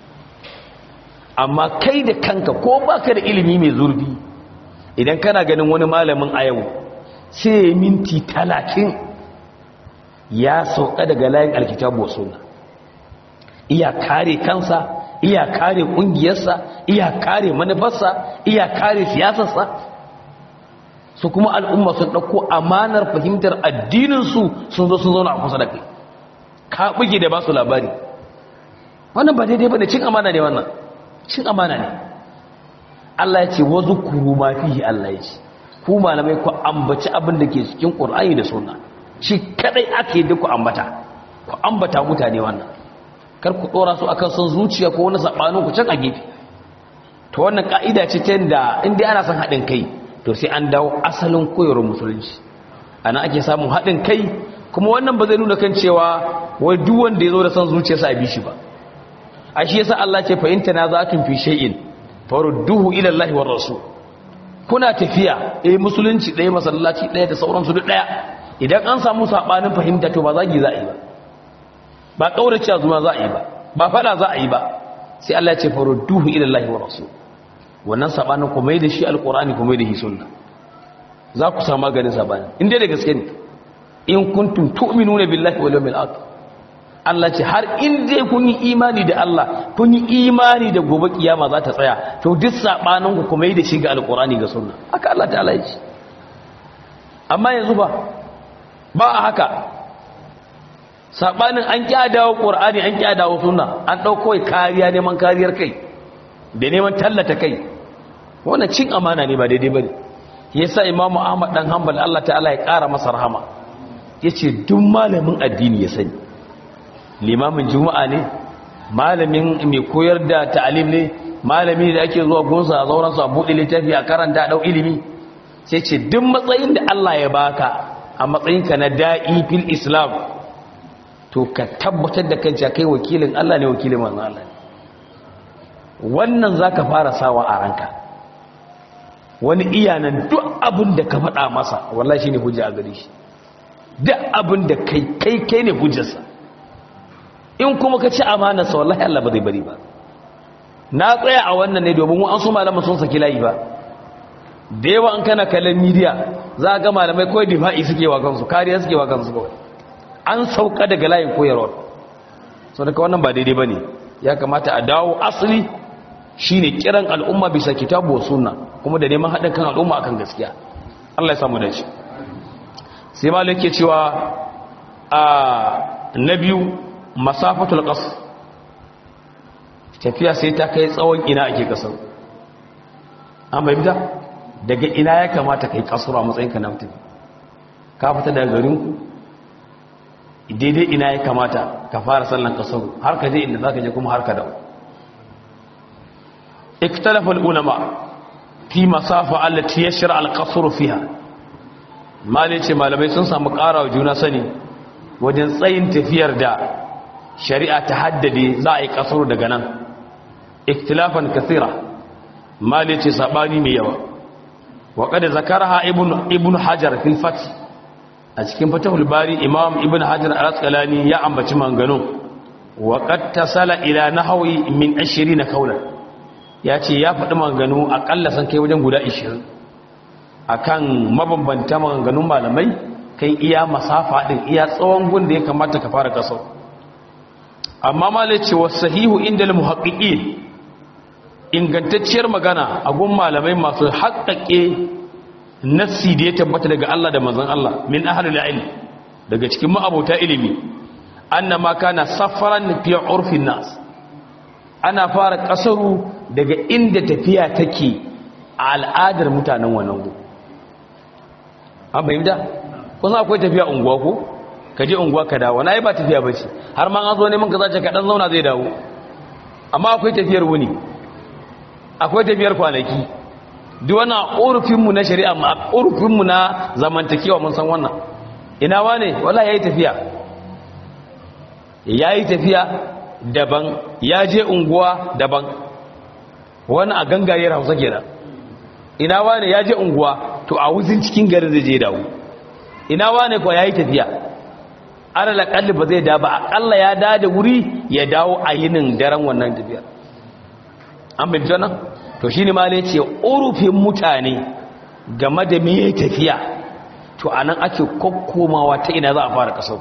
amma kai da kanka ko baka da ilimi mai zurfi idan kana ganin wani malamin a yau sai minti talatin ya sauka daga layin alkitabu wa sunna iya kare kansa iya kare kungiyarsa iya kare manufarsa iya kare siyasarsa su kuma al'umma sun ɗauko amanar fahimtar addininsu sun zo sun zauna a kusa da kai ka buge da ba su labari wannan ba daidai ba ne cin amana ne wannan cin amana ne Allah ya ce wazu kuru ma fihi Allah ya ce ku malamai ku ambaci abin da ke cikin Qur'ani da Sunna shi kadai ake da ku ambata ku ambata mutane wannan kar ku dora su akan son zuciya ko wani sabanin ku can a gefe to wannan ka'ida ce ta da inda ana son haɗin kai to sai an dawo asalin koyarwar musulunci ana ake samun haɗin kai kuma wannan ba zai nuna kan cewa wai duk wanda ya zo da son zuciyarsa a bi shi ba a shi yasa Allah ce fa in tanaza'tum fi shay'in farudduhu ila Allah war rasul kuna tafiya eh musulunci ɗaya masallaci ɗaya da sauransu duk ɗaya idan an samu sabanin fahimta to ba zagi za a yi ba ba kaurace zuma za a yi ba ba fada za a yi ba sai Allah ya ce farudduhu ila Allah war rasul wannan sabanin ku mai da shi alqur'ani ku mai da shi sunna za ku samu maganin sabanin in dai da gaske ne in kuntum tu'minuna billahi wal yawmil akhir Allah ce har in dai kun yi imani da Allah kun yi imani da gobe kiyama za ta tsaya to duk sabanin ku kuma yi da shi ga alqur'ani ga sunna haka Allah ta'ala ya ce amma yanzu ba ba a haka sabanin an dawo qur'ani an dawo sunna an dauko kariya neman kariyar kai da neman tallata kai wannan cin amana ne ba daidai bane yasa imamu ahmad dan hanbal Allah ta'ala ya kara masa rahama ya ce duk malamin addini ya sani limamin juma'a ne malamin mai koyar da ta'alim ne malami da ake zuwa gunsa a zauransu a buɗe littafi a karanta ɗau ilimi sai ce duk matsayin da Allah ya baka a matsayinka na da'i fil islam to ka tabbatar da kanci kai wakilin Allah ne wakilin manzon Allah wannan zaka fara sawa a ranka wani iyanan duk abin da ka faɗa masa wallahi shine hujja a gare shi duk abin da kai kai kai ne hujjarsa in kuma ka ci amanarsa wallahi Allah ba zai bari ba na tsaya a wannan ne domin an su malaman sun saki layi ba da yawa an kana kallon midiya za ga malamai kawai difa'i suke wa kansu kariya suke wa kansu kawai an sauka daga layin koyarwar sau daga wannan ba daidai ba ne ya kamata a dawo asali shine kiran al'umma bisa kitabu wa sunna kuma da neman haɗin kan al'umma akan gaskiya Allah ya samu da shi sai malai ke cewa a na biyu masafatul qas tafiya sai ta kai tsawon ina ake kasar an bai bida daga ina ya kamata kai kasar a matsayin ka na mutum ka fita daga garin ku daidai ina ya kamata ka fara sallan kasar har ka je inda zaka je kuma har ka dawo اختلف العلماء في مسافة التي يشرع القصر فيها ما ليش malamai sun samu ƙara juna sani wajen tsayin tafiyar da shari'a ta haddade za a yi kasar daga nan ikhtilafan kathira ma laice sabani mai yawa wa kada zakaraha ibn ibn hajar fil fath a cikin fatahul bari imam ibn hajar al-asqalani ya ambaci mangano wa qad tasala ila nahwi min 20 kaulan ya ce ya faɗi maganganu aƙalla san kai wajen guda 20 akan mabambanta maganganun malamai kai iya masafa ɗin iya tsawon gun da ya kamata ka fara kasar amma malai ce wa sahihu inda muhaƙiƙi ingantacciyar magana a gun malamai masu haƙaƙe nassi da ya tabbata daga Allah da manzon Allah min ahlul ilm daga cikin ma'abota ilimi annama kana safaran fi urfin nas ana fara kasaru daga inda tafiya take a al'adar mutanen wannan gu an bayyana kusan akwai tafiya unguwa ko ka je unguwa ka dawo na yi ba tafiya ba ce har ma an zo neman ka zace kaɗan zauna zai dawo amma akwai tafiyar wuni akwai tafiyar kwanaki duk wani urufinmu na shari'a ma urufinmu na zamantakewa mun san wannan ina wane wala ya yi tafiya ya yi tafiya daban ya je unguwa daban wani a gangariyar hausa kenan ina wane ya je unguwa to a wuzin cikin garin zai je dawo ina wane kuwa ya yi tafiya alal kalli ba zai da ba akalla ya da da wuri ya dawo a yinin daren wannan tafiya an bin jana to shine ma ne ce urufin mutane game da me tafiya to anan ake kokkomawa ta ina za a fara kasar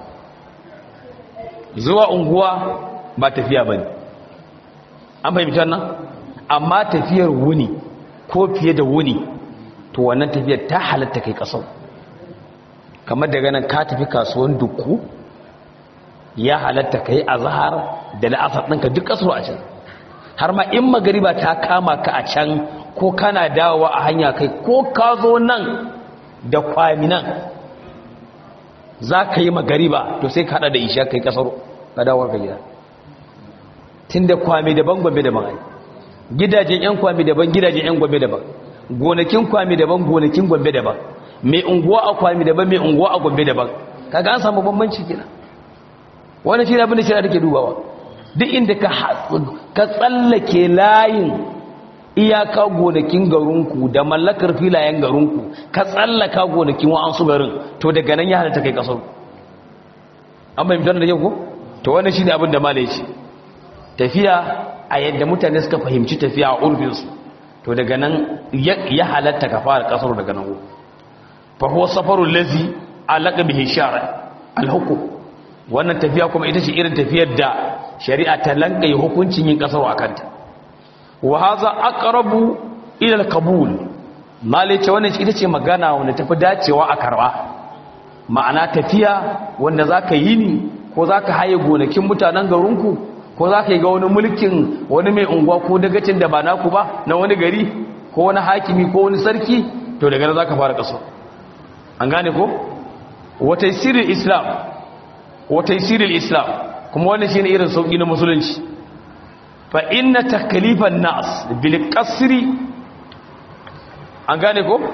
zuwa unguwa ba tafiya bane an fahimci nan amma tafiyar wuni ko fiye da wuni to wannan tafiyar ta halatta kai kasar kamar daga nan ka tafi kasuwan dukku ya halatta ka yi azahar da la'asar ɗinka duk ƙasar a can har ma in magariba ta kama ka a can ko kana dawowa a hanya kai ko ka zo nan da kwami nan za ka yi magariba to sai ka haɗa da isha kai ƙasar ka dawowar ka gida tun da kwami daban gwambe daban ai gidajen 'yan kwami daban gidajen 'yan gwambe daban gonakin kwami daban gonakin gwambe daban mai unguwa a kwami daban mai unguwa a gwambe daban kaga an samu bambanci kina wani shi abin da shi take dubawa duk inda ka ka tsallake layin iyaka gonakin garinku da mallakar filayen garinku ka tsallaka gonakin wa'ansu garin to daga nan ya halatta kai kasar an bai mutar da yau ko to wannan shine abin da malai ce tafiya a yadda mutane suka fahimci tafiya a urfinsu to daga nan ya halatta ka fara kasar daga nan fahuwa safarun lazi alaƙa bihin shara alhukum wannan tafiya kuma ita ce irin tafiyar da shari'a ta lankaye hukuncin yin ƙasar a kanta wa haza aqrabu ila al-qabul malice wannan ita ce magana wanda tafi dacewa a karba ma'ana tafiya wanda zaka yi ni ko zaka haye gonakin mutanen garinku ko zaka yi ga wani mulkin wani mai unguwa ko dagacin da ba naku ba na wani gari ko wani hakimi ko wani sarki to daga nan zaka fara ƙasar an gane ko wa taysirul islam wa taysirul islam kuma wannan shine irin sauki na musulunci fa inna taklifan nas bil qasri an gane ko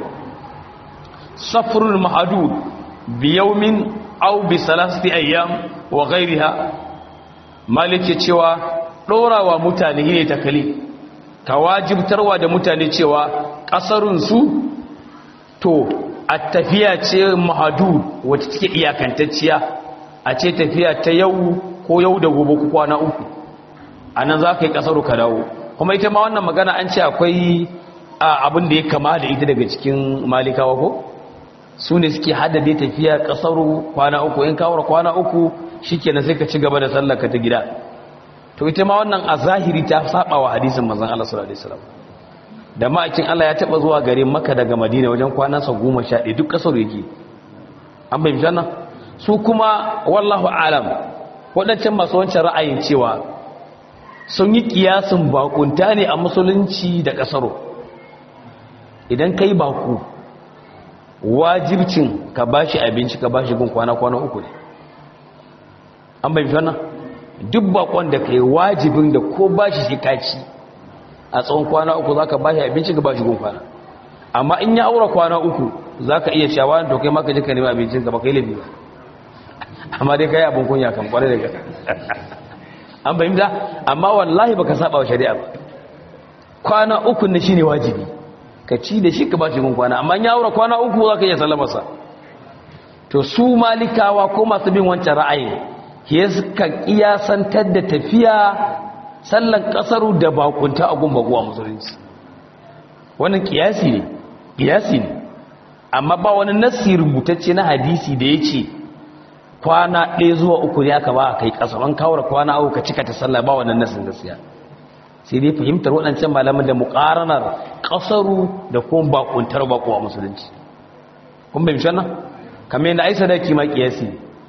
safrul mahdud bi yawmin aw bi salasati ayyam wa ghayriha malike cewa dorawa mutane ne taklif ka wajibtarwa da mutane cewa kasarun su to a tafiya ce mahadud wacce take iyakantacciya a ce tafiya ta yau ko yau da gobe ku kwana uku a nan za ka yi kasaru ka dawo kuma ita ma wannan magana an ce akwai abin da ya kama da ita daga cikin malikawa ko su ne suke haddade tafiya kasaru kwana uku in kawar kwana uku shi kenan sai ka ci gaba da sallaka ta gida to ita ma wannan a zahiri ta saba wa hadisin manzon Allah sallallahu alaihi wasallam da ma'aikin Allah ya taba zuwa gare Makka daga Madina wajen kwanansa 11 duk kasar yake an bai mishanna su kuma wallahu alam wadancan masu wancan ra'ayin cewa sun yi kiyasin bakunta ne a musulunci da kasaro idan kai baku wajibcin ka bashi abinci ka bashi gun kwana kwana uku ne an bai mishanna duk bakon da kai wajibin da ko bashi shi kaci a tsawon kwana uku za ka ba shi abinci ka ba shi gun kwana amma in ya aura kwana uku za ka iya cewa to kai maka jika nema abincin ka ba kai lafi ba amma dai ka yi abin kunya kan kwarai daga an fahimta amma wallahi baka saba wa shari'a ba kwana uku na shine wajibi ka ci da shi ka ba shi gun kwana amma in ya aura kwana uku za ka iya sallamarsa to su malikawa ko masu bin wancan ra'ayin ke suka kiyasantar da tafiya sallan kasaru da bakunta a gun baguwa musulunci wannan kiyasi ne kiyasi ne amma ba wani nassi rubutacce na hadisi da ya ce kwana ɗaya zuwa uku ne aka ba a kai ƙasa an kawar kwana uku ka cika ta sallah ba wannan nassin gaskiya sai dai fahimtar waɗancan malaman da muƙaranar ƙasaru da kuma bakuntar bakuwa musulunci kun bai mishan nan kamar yadda ai sadaki ma kiyasi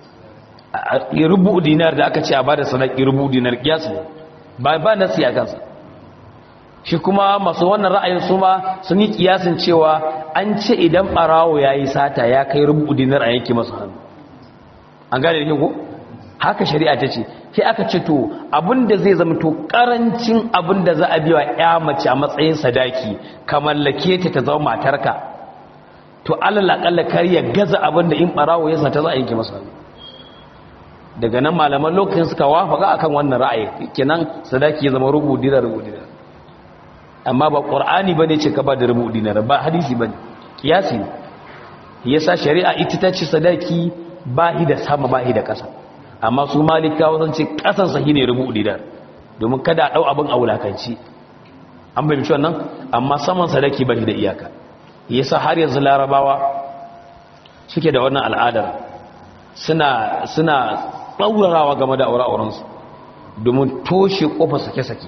ne rubu dinar da aka ce a bada sadaki rubu dinar kiyasi ne ba ba nasi a kansa shi kuma masu wannan ra'ayin su ma sun yi kiyasin cewa an ce idan barawo ya yi sata ya kai rubu dinar a yanki masu hannu an gane da ko haka shari'a ta ce sai aka ce to abinda zai zama to karancin abinda za a biya ya mace a matsayin sadaki ka mallake ta ta zama matarka to alal akalla kar ya gaza abinda in barawo ya sata za a yanki masa hannu daga nan malaman lokacin suka wafaka akan wannan ra'ayi kenan sadaki ya zama rubu dinar rubu dinar amma ba qur'ani bane ce ka ba da rubu dinar ba hadisi bane kiyasi ne yasa shari'a ita ta ce sadaki ba hi da sama ba hi da kasa amma su malikawa sun ce kasan sa shine rubu dinar domin kada a dau abin aulakanci an bai mishi wannan amma saman sadaki ba shi da iyaka yasa har yanzu larabawa suke da wannan al'adar suna suna ɗaurarawa game da aure-aurensu domin toshe ƙofa sake-sake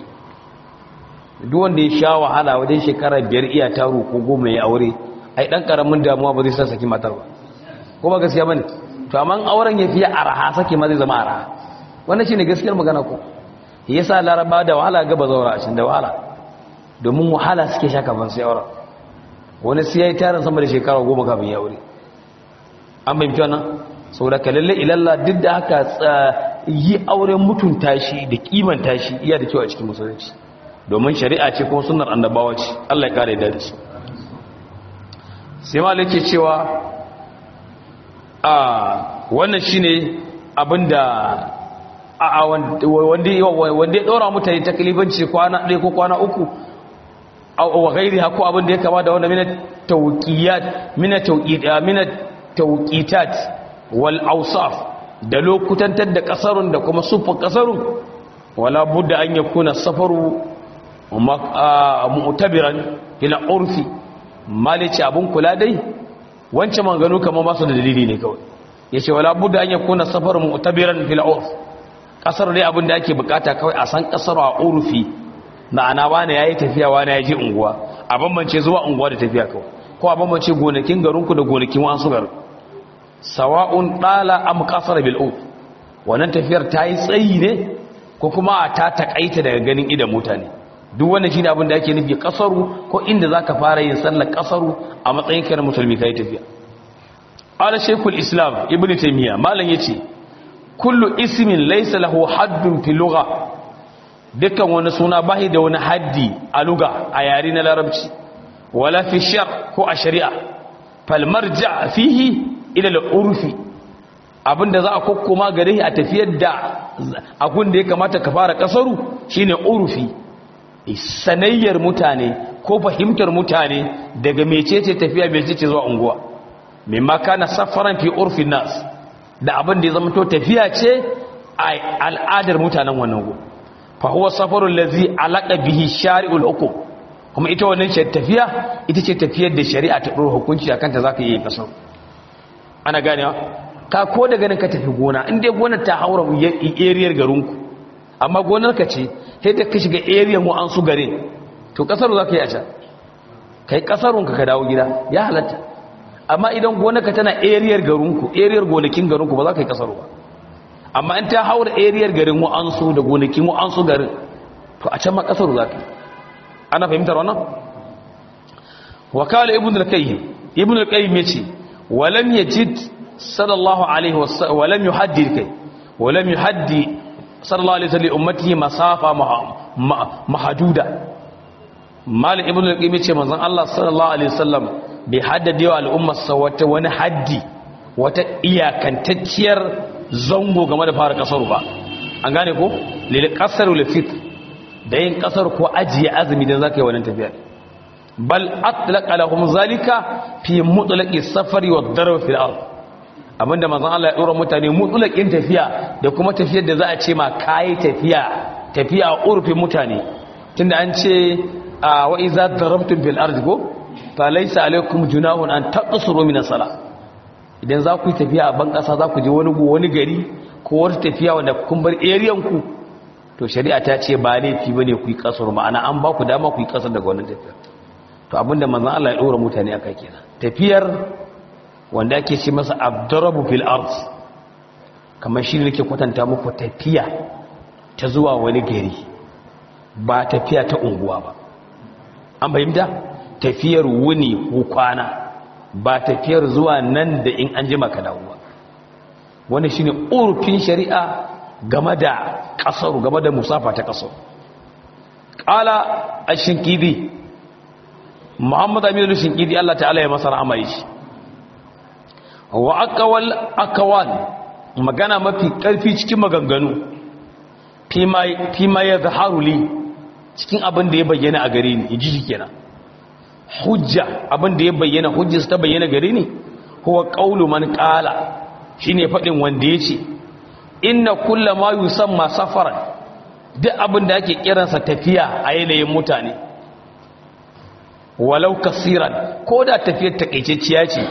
duk wanda ya sha wahala wajen shekara biyar iya taro ko goma ya aure ai ɗan ƙaramin damuwa ba zai sa saki matar ba ko ba gaskiya ba ne to amma auren ya fiye araha sake ma zai zama araha wannan shi ne gaskiyar magana ko ya sa laraba da wahala gaba zaura a cin da wahala domin wahala suke sha kafin sai auren wani sai ya yi tarin sama da shekara goma kafin ya aure an fahimci wannan saboda ka lalle ilalla duk da haka yi auren mutunta shi da kimanta shi iya da kyau a cikin musulunci domin shari'a ce kuma sunnar annabawa ce Allah ya kare da shi sai malai ke cewa a wannan shine abinda a wanda wanda ya dora mutane taklifanci kwana ɗaya ko kwana uku wa gairi hako abinda ya kama da wanda mina tawqiyat mina tawqiyat mina tawqitat wal awsaf da lokutantar da kasarun da kuma sufin kasarun wala budda an yakuna safaru mu'tabiran ila urfi malici abun kula dai wancan manganu kamar ba su da dalili ne kawai yace wala budda an yakuna safaru mu'tabiran fil urf kasar dai abin da ake bukata kawai a san kasar a urfi ma'ana wani yayi tafiya wani ya je unguwa a bambance zuwa unguwa da tafiya kawai ko a bambance gonakin garinku da gonakin wasu garin sawa'un dala am qasara bil ud wannan tafiyar ta yi tsayi ne ko kuma ta takaita daga ganin idan mutane duk wannan shine abin da ake nufi kasaru ko inda zaka fara yin sallar kasaru a matsayin kai na musulmi kai tafiya qala shaykhul islam ibnu taymiya malan yace kullu ismin laysa lahu haddun fi lugha dukkan wani suna bahi da wani haddi a lugha a yare na larabci wala fi shar ko a shari'a fal marja fihi ila al-urfi abinda za a kokkoma gare a tafiyar da abin da ya kamata ka fara kasaru shine urfi sanayyar mutane ko fahimtar mutane daga mecece tafiya mecece zuwa unguwa mimma kana safaran fi urfin nas da abin da ya zama to tafiya ce a al'adar mutanen wannan go fa huwa safarul ladzi alaqa bihi shari'ul hukum kuma ita wannan ce tafiya ita ce tafiyar da shari'a ta dora hukunci akan ta zaka yi kasar ana ganewa ka ko daga nan ka tafi gona in dai gonar ta haura area garinku amma gonar ka ce sai da ka shiga area mu an su gare to kasar zaka yi a can kai kasarunka ka dawo gida ya halatta amma idan gonaka tana ariyar garinku ariyar gonakin garinku ba za ka yi kasaru ba amma in ta haura ariyar garin wa'ansu da gonakin wa'ansu garin to a can ma kasaru za ka yi ana fahimtar wannan wakala ibn al-qayyim ibn al-qayyim yace walam yajid sallallahu alaihi wasallam walam yuhaddid kai walam yuhaddi sallallahu alaihi wasallam ummatihi masafa mahduda malik ibn al-qayyim yace manzon Allah sallallahu alaihi wasallam bai haddade wa al'ummarsa wata wani haddi wata iyakantacciyar zango game da fara kasar ba an gane ko lil qasar wal fitr da yin kasar ko ajiye azumi dan zaka yi wannan tafiya bal atlaqa lahum zalika fi mutlaqi safari wad darb fil ard abinda manzon Allah ya dora mutane mutlaqin tafiya da kuma tafiyar da za a ce ma kai tafiya tafiya a urfin mutane tunda an ce wa iza darabtum fil ard go falaisa alaikum junahun an taqsuru min as-sala idan za ku yi tafiya a ban kasa za ku je wani wani gari ko wata tafiya wanda kun bar area ku to shari'a ta ce ba laifi bane ku yi kasar ma'ana an ba ku dama ku yi kasar daga wannan tafiya to abinda manzon Allah ya dora mutane akai kenan tafiyar wanda ake ce masa abdarabu fil ard kamar shi ne nake kwatanta muku tafiya ta zuwa wani gari ba tafiya ta unguwa ba an fahimta tafiyar wuni ko kwana ba tafiyar zuwa nan da in an jima ka dawowa wani shine urfin shari'a game da kasaru game da musafa ta kasaru qala ash-shinkidi muhammad aminu shinkidi Allah ta'ala ya masa rahama shi wa aqwal aqwal magana mafi karfi cikin maganganu fi ma ya zaharu li cikin abin da ya bayyana a gare ni ji shi kenan hujja abin da ya bayyana hujjarsa ta bayyana gare ni huwa qaulu man qala shine fadin wanda yace inna kullu ma yusamma safaran duk abin da ake kiransa tafiya a yanayin mutane walau kasiran ko da tafiyar takaitacciya ce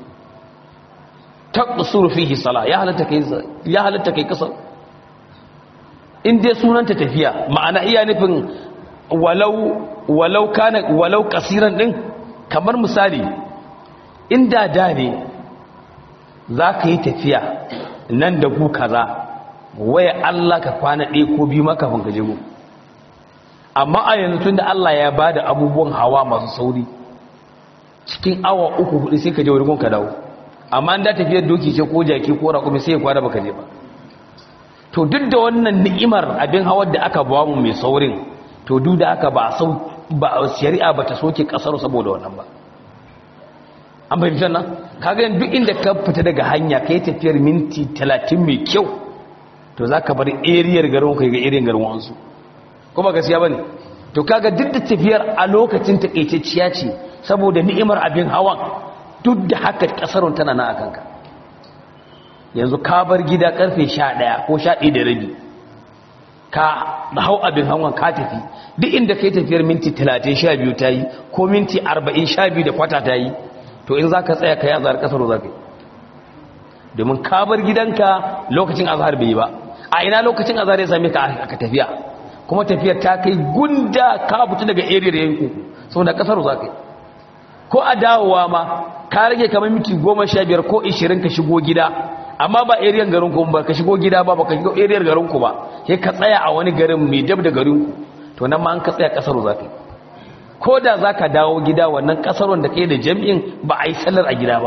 taqsuru fihi sala ya halatta kai ya halatta kai kasar in dai sunanta tafiya ma'ana iya nufin walau walau kana walau kasiran din kamar misali inda da ne za ka yi tafiya nan da ku kaza waya Allah ka kwana ɗaya ko biyu maka kafin ka jego amma a yanzu tun da Allah ya ba da abubuwan hawa masu sauri cikin awa uku hudu sai ka je wurin ka dawo amma da tafiyar doki ce ko jaki ko raƙumi sai ya kwana baka je ba to duk da wannan ni'imar abin hawar da aka ba mu mai saurin to duk da aka ba sau ba shari'a ba ta soke kasar saboda wannan ba an fahimci nan kaga duk inda ka fita daga hanya kai tafiyar minti 30 mai kyau to zaka bar area garin ka ga area garin wansu kuma gaskiya bane to kaga duk da tafiyar a lokacin takaitacciya ce saboda ni'imar abin hawan duk da haka kasarun tana na akan ka yanzu ka bar gida karfe 11 ko 11 da rabi ka hau abin hawan ka tafi duk inda kai tafiyar minti 30 12 ta yi ko minti 40 12 da kwata ta yi to in za ka tsaya ka yi azahar kasar za ka yi domin ka bar gidanka lokacin azahar bai yi ba a ina lokacin azahar ya same ka aka tafiya kuma tafiyar ta kai gunda ka fita daga area yanku saboda kasar za ka yi ko a dawowa ma ka rage kamar minti 15 ko 20 ka shigo gida amma ba area garin ku ba ka shigo gida ba ba ka shigo area garin ku ba sai ka tsaya a wani garin mai dab da garin ku to nan ma an ka tsaya kasar za ka yi ko da za ka dawo gida wannan kasar wanda kai da jam'in ba a yi sallar a gida ba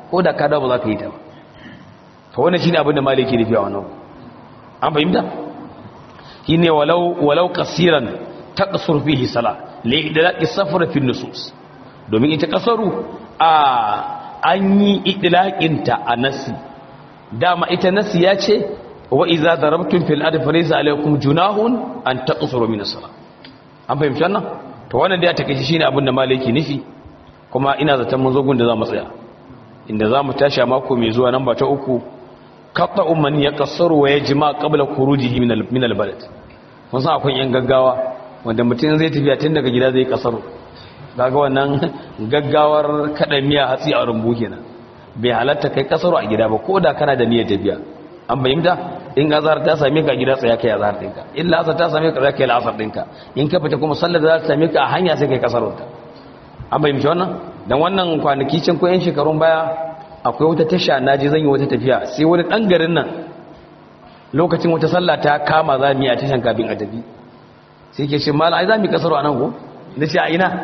ko da ka dawo ba za ka yi ta ba to wannan shine abin da maliki nufi a wannan an fahimta shine walau walau qasiran taqsur fihi sala li idlaqi safar fi nusus domin ita kasaru a an yi idlaqin ta a nasi dama ita nasi ya ce wa idza darabtum fil ardi falaysa alaykum junahun an taqsuru min as-salah an fahimci wannan to wannan da ya take shine abin da maliki nufi kuma ina zaton mun zo gun da za mu tsaya inda za mu tashi a mako mai zuwa nan ba ta uku katta umman ya kassaru wa ya jima qabla khurujihi min min albalad mun san akwai yan gaggawa wanda mutum zai tafiya tun daga gida zai kasaru kaga wannan gaggawar kada miya hatsi a rumbu kenan bai halatta kai kasaru a gida ba ko da kana da niyyar tafiya an bayyana in azhar ta same ka a gida tsaya kai azhar dinka illa asar ta same ka tsaya kai asar dinka in ka fita kuma sallar da za ta same ka a hanya sai kai kasaru ta an bayyana wannan dan wannan kwanaki can ko yan shekarun baya akwai wata tasha na je zan yi wata tafiya sai wani ɗan garin nan lokacin wata sallah ta kama za mu yi a tashan kafin a tafi sai ke ce mala ai za mu yi kasaro a nan ko na ce a ina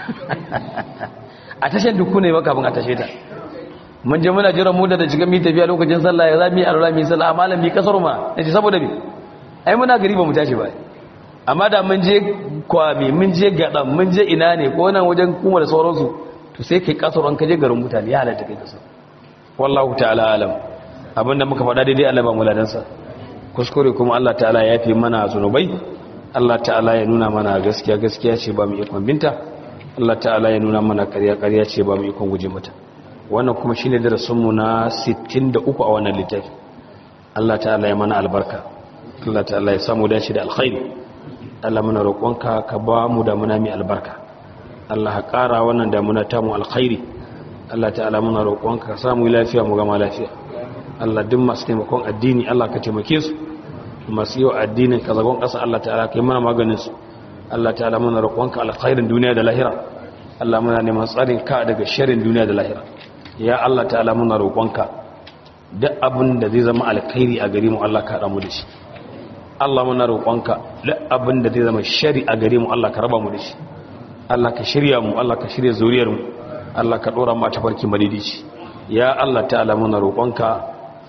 a tashan duk ne ba kafin a tashe ta mun je muna jiran mu da da shiga mu tafiya lokacin sallah ya za mu yi alwala mu yi sallah amma malam mu yi kasaro ma na ce saboda me ai muna gari ba mu tashi ba amma da mun je kwami mun je gaɗan mun je ina ne ko nan wajen kuma da sauransu to sai kai kasaro an kaje garin mutane ya halatta kai kasaro wallahu ta'ala alam abinda muka faɗa daidai Allah ba mu ladansa kuskure kuma Allah ta'ala ya fi mana zunubai Allah ta'ala ya nuna mana gaskiya gaskiya ce ba mu ikon binta Allah ta'ala ya nuna mana ƙarya ƙarya ce ba mu ikon guje mata wannan kuma shine darasin mu na 63 a wannan littafi Allah ta'ala ya mana albarka Allah ta'ala ya samu dace da alkhairi Allah muna roƙonka ka ba mu da muna mai albarka Allah ka ƙara wannan da muna tamu alkhairi Allah ta'ala muna roƙonka ka samu lafiya mu gama lafiya Allah duk masu taimakon addini Allah ka taimake su masu yau addinin ka zagon ƙasa Allah ta'ala ka yi mana maganin su Allah ta'ala muna roƙonka alkhairin duniya da lahira Allah muna neman tsarin ka daga sharrin duniya da lahira ya Allah ta'ala muna roƙonka duk abin da zai zama alkhairi a gare mu Allah ka haɗa mu da shi Allah muna roƙonka duk abin da zai zama shari a gare mu Allah ka raba mu da shi Allah ka shirya mu Allah ka shirya zuriyar mu Allah ka dora mata farki madidici ya Allah ta'ala muna roƙonka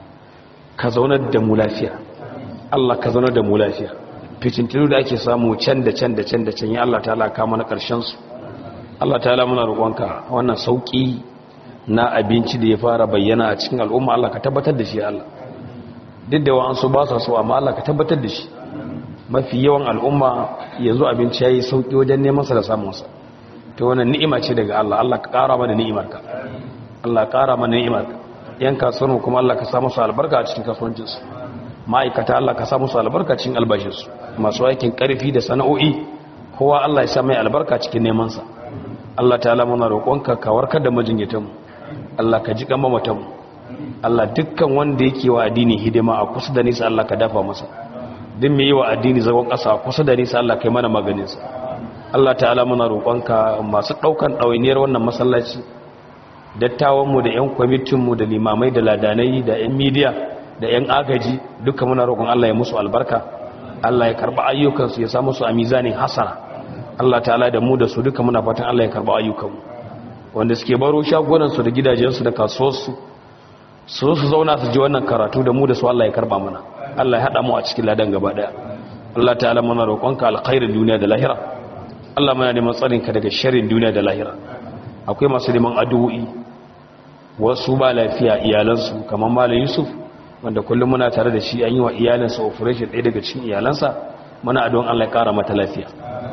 ka zaunar da mu lafiya Allah ka zaunar da mu lafiya fitintinu da ake samu can da can da can da can ya Allah ta'ala ka mana ƙarshen su Allah ta'ala muna roƙonka wannan sauki na abinci da ya fara bayyana a cikin al'umma Allah ka tabbatar da shi Allah duk da wa'ansu ba sa so amma Allah ka tabbatar da shi mafi yawan al'umma yanzu abinci yayi sauki wajen neman sa da samun sa to wannan ni'ima ce daga Allah Allah ka ƙara mana ni'imarka Allah ka ƙara mana ni'imarka yan kasuwar kuma Allah ka sa musu albarka a cikin kasuwancin su ma'aikata Allah ka sa musu albarka cikin albashin su masu aikin karfi da sana'o'i kowa Allah ya sa mai albarka cikin neman sa Allah ta'ala muna roƙonka ka warkar da majinyatan mu Allah ka ji kan mamatan mu Allah dukkan wanda yake wa addini hidima a kusa da nisa Allah ka dafa masa duk mai yi wa addini zagon ƙasa a kusa da nisa Allah kai mana maganinsa Allah ta'ala muna roƙonka masu ɗaukan ɗawainiyar wannan masallaci dattawanmu da 'yan kwamitinmu da limamai da ladanai da 'yan midiya da 'yan agaji duka muna roƙon Allah ya musu albarka Allah ya karɓa ayyukansu ya samu su a mizanin hasana Allah ta'ala da mu da su duka muna fatan Allah ya karɓa ayyukanmu wanda suke baro shagunansu da gidajensu da kasuwarsu su su zauna su ji wannan karatu da mu da su Allah ya karɓa mana Allah ya haɗa mu a cikin ladan gaba ɗaya Allah ta'ala muna roƙonka alkhairin duniya da lahira Allah muna neman tsarinka daga sharrin duniya da lahira akwai masu neman addu'o'i wasu ba lafiya iyalansu kamar malam Yusuf wanda kullum muna tare da shi an yi wa iyalansa operation ɗaya daga cikin iyalansa muna addu'an Allah ya ƙara mata lafiya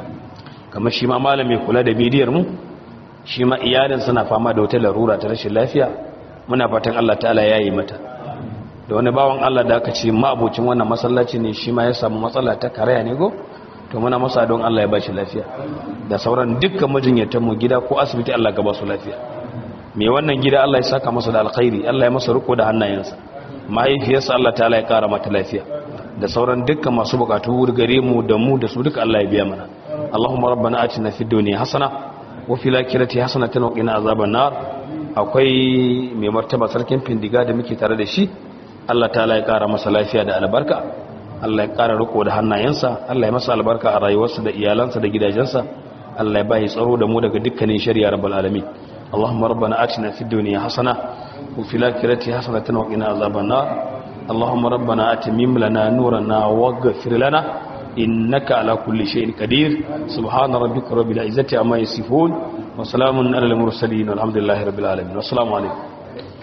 kamar shi ma malam mai kula da bidiyar mu shi ma iyalinsa na fama da wata larura ta rashin lafiya muna fatan Allah ta'ala ya yi mata da wani bawan Allah da aka ce ma'abocin wannan masallaci ne shi ma ya samu matsala ta karaya ne go to muna masa don Allah ya ba shi lafiya da sauran dukkan majinyatan mu gida ko asibiti Allah ga ba su lafiya me wannan gida Allah ya saka masa da alkhairi Allah ya masa riko da hannayensa mahaifiyarsa Allah ta'ala ya kara mata lafiya da sauran dukkan masu bukatu gare mu da mu da su duka Allah ya biya mana Allahumma rabbana atina fid dunya hasana wa fil akhirati hasanatan wa qina azaban nar akwai mai martaba sarkin findiga da muke tare da shi Allah ta'ala ya kara masa lafiya da albarka Allah ya kara riko da hannayensa Allah ya masa albarka a rayuwarsa da iyalansa da gidajensa Allah ya bai tsaro da mu daga dukkanin shari'a rabbul alamin اللهم ربنا آتنا في الدنيا حسنة وفي الآخرة حسنة وقنا عذاب النار اللهم ربنا أتمم لنا نورنا واغفر لنا إنك على كل شيء قدير سبحان ربك رب العزة عما يصفون وسلام على المرسلين والحمد لله رب العالمين والسلام عليكم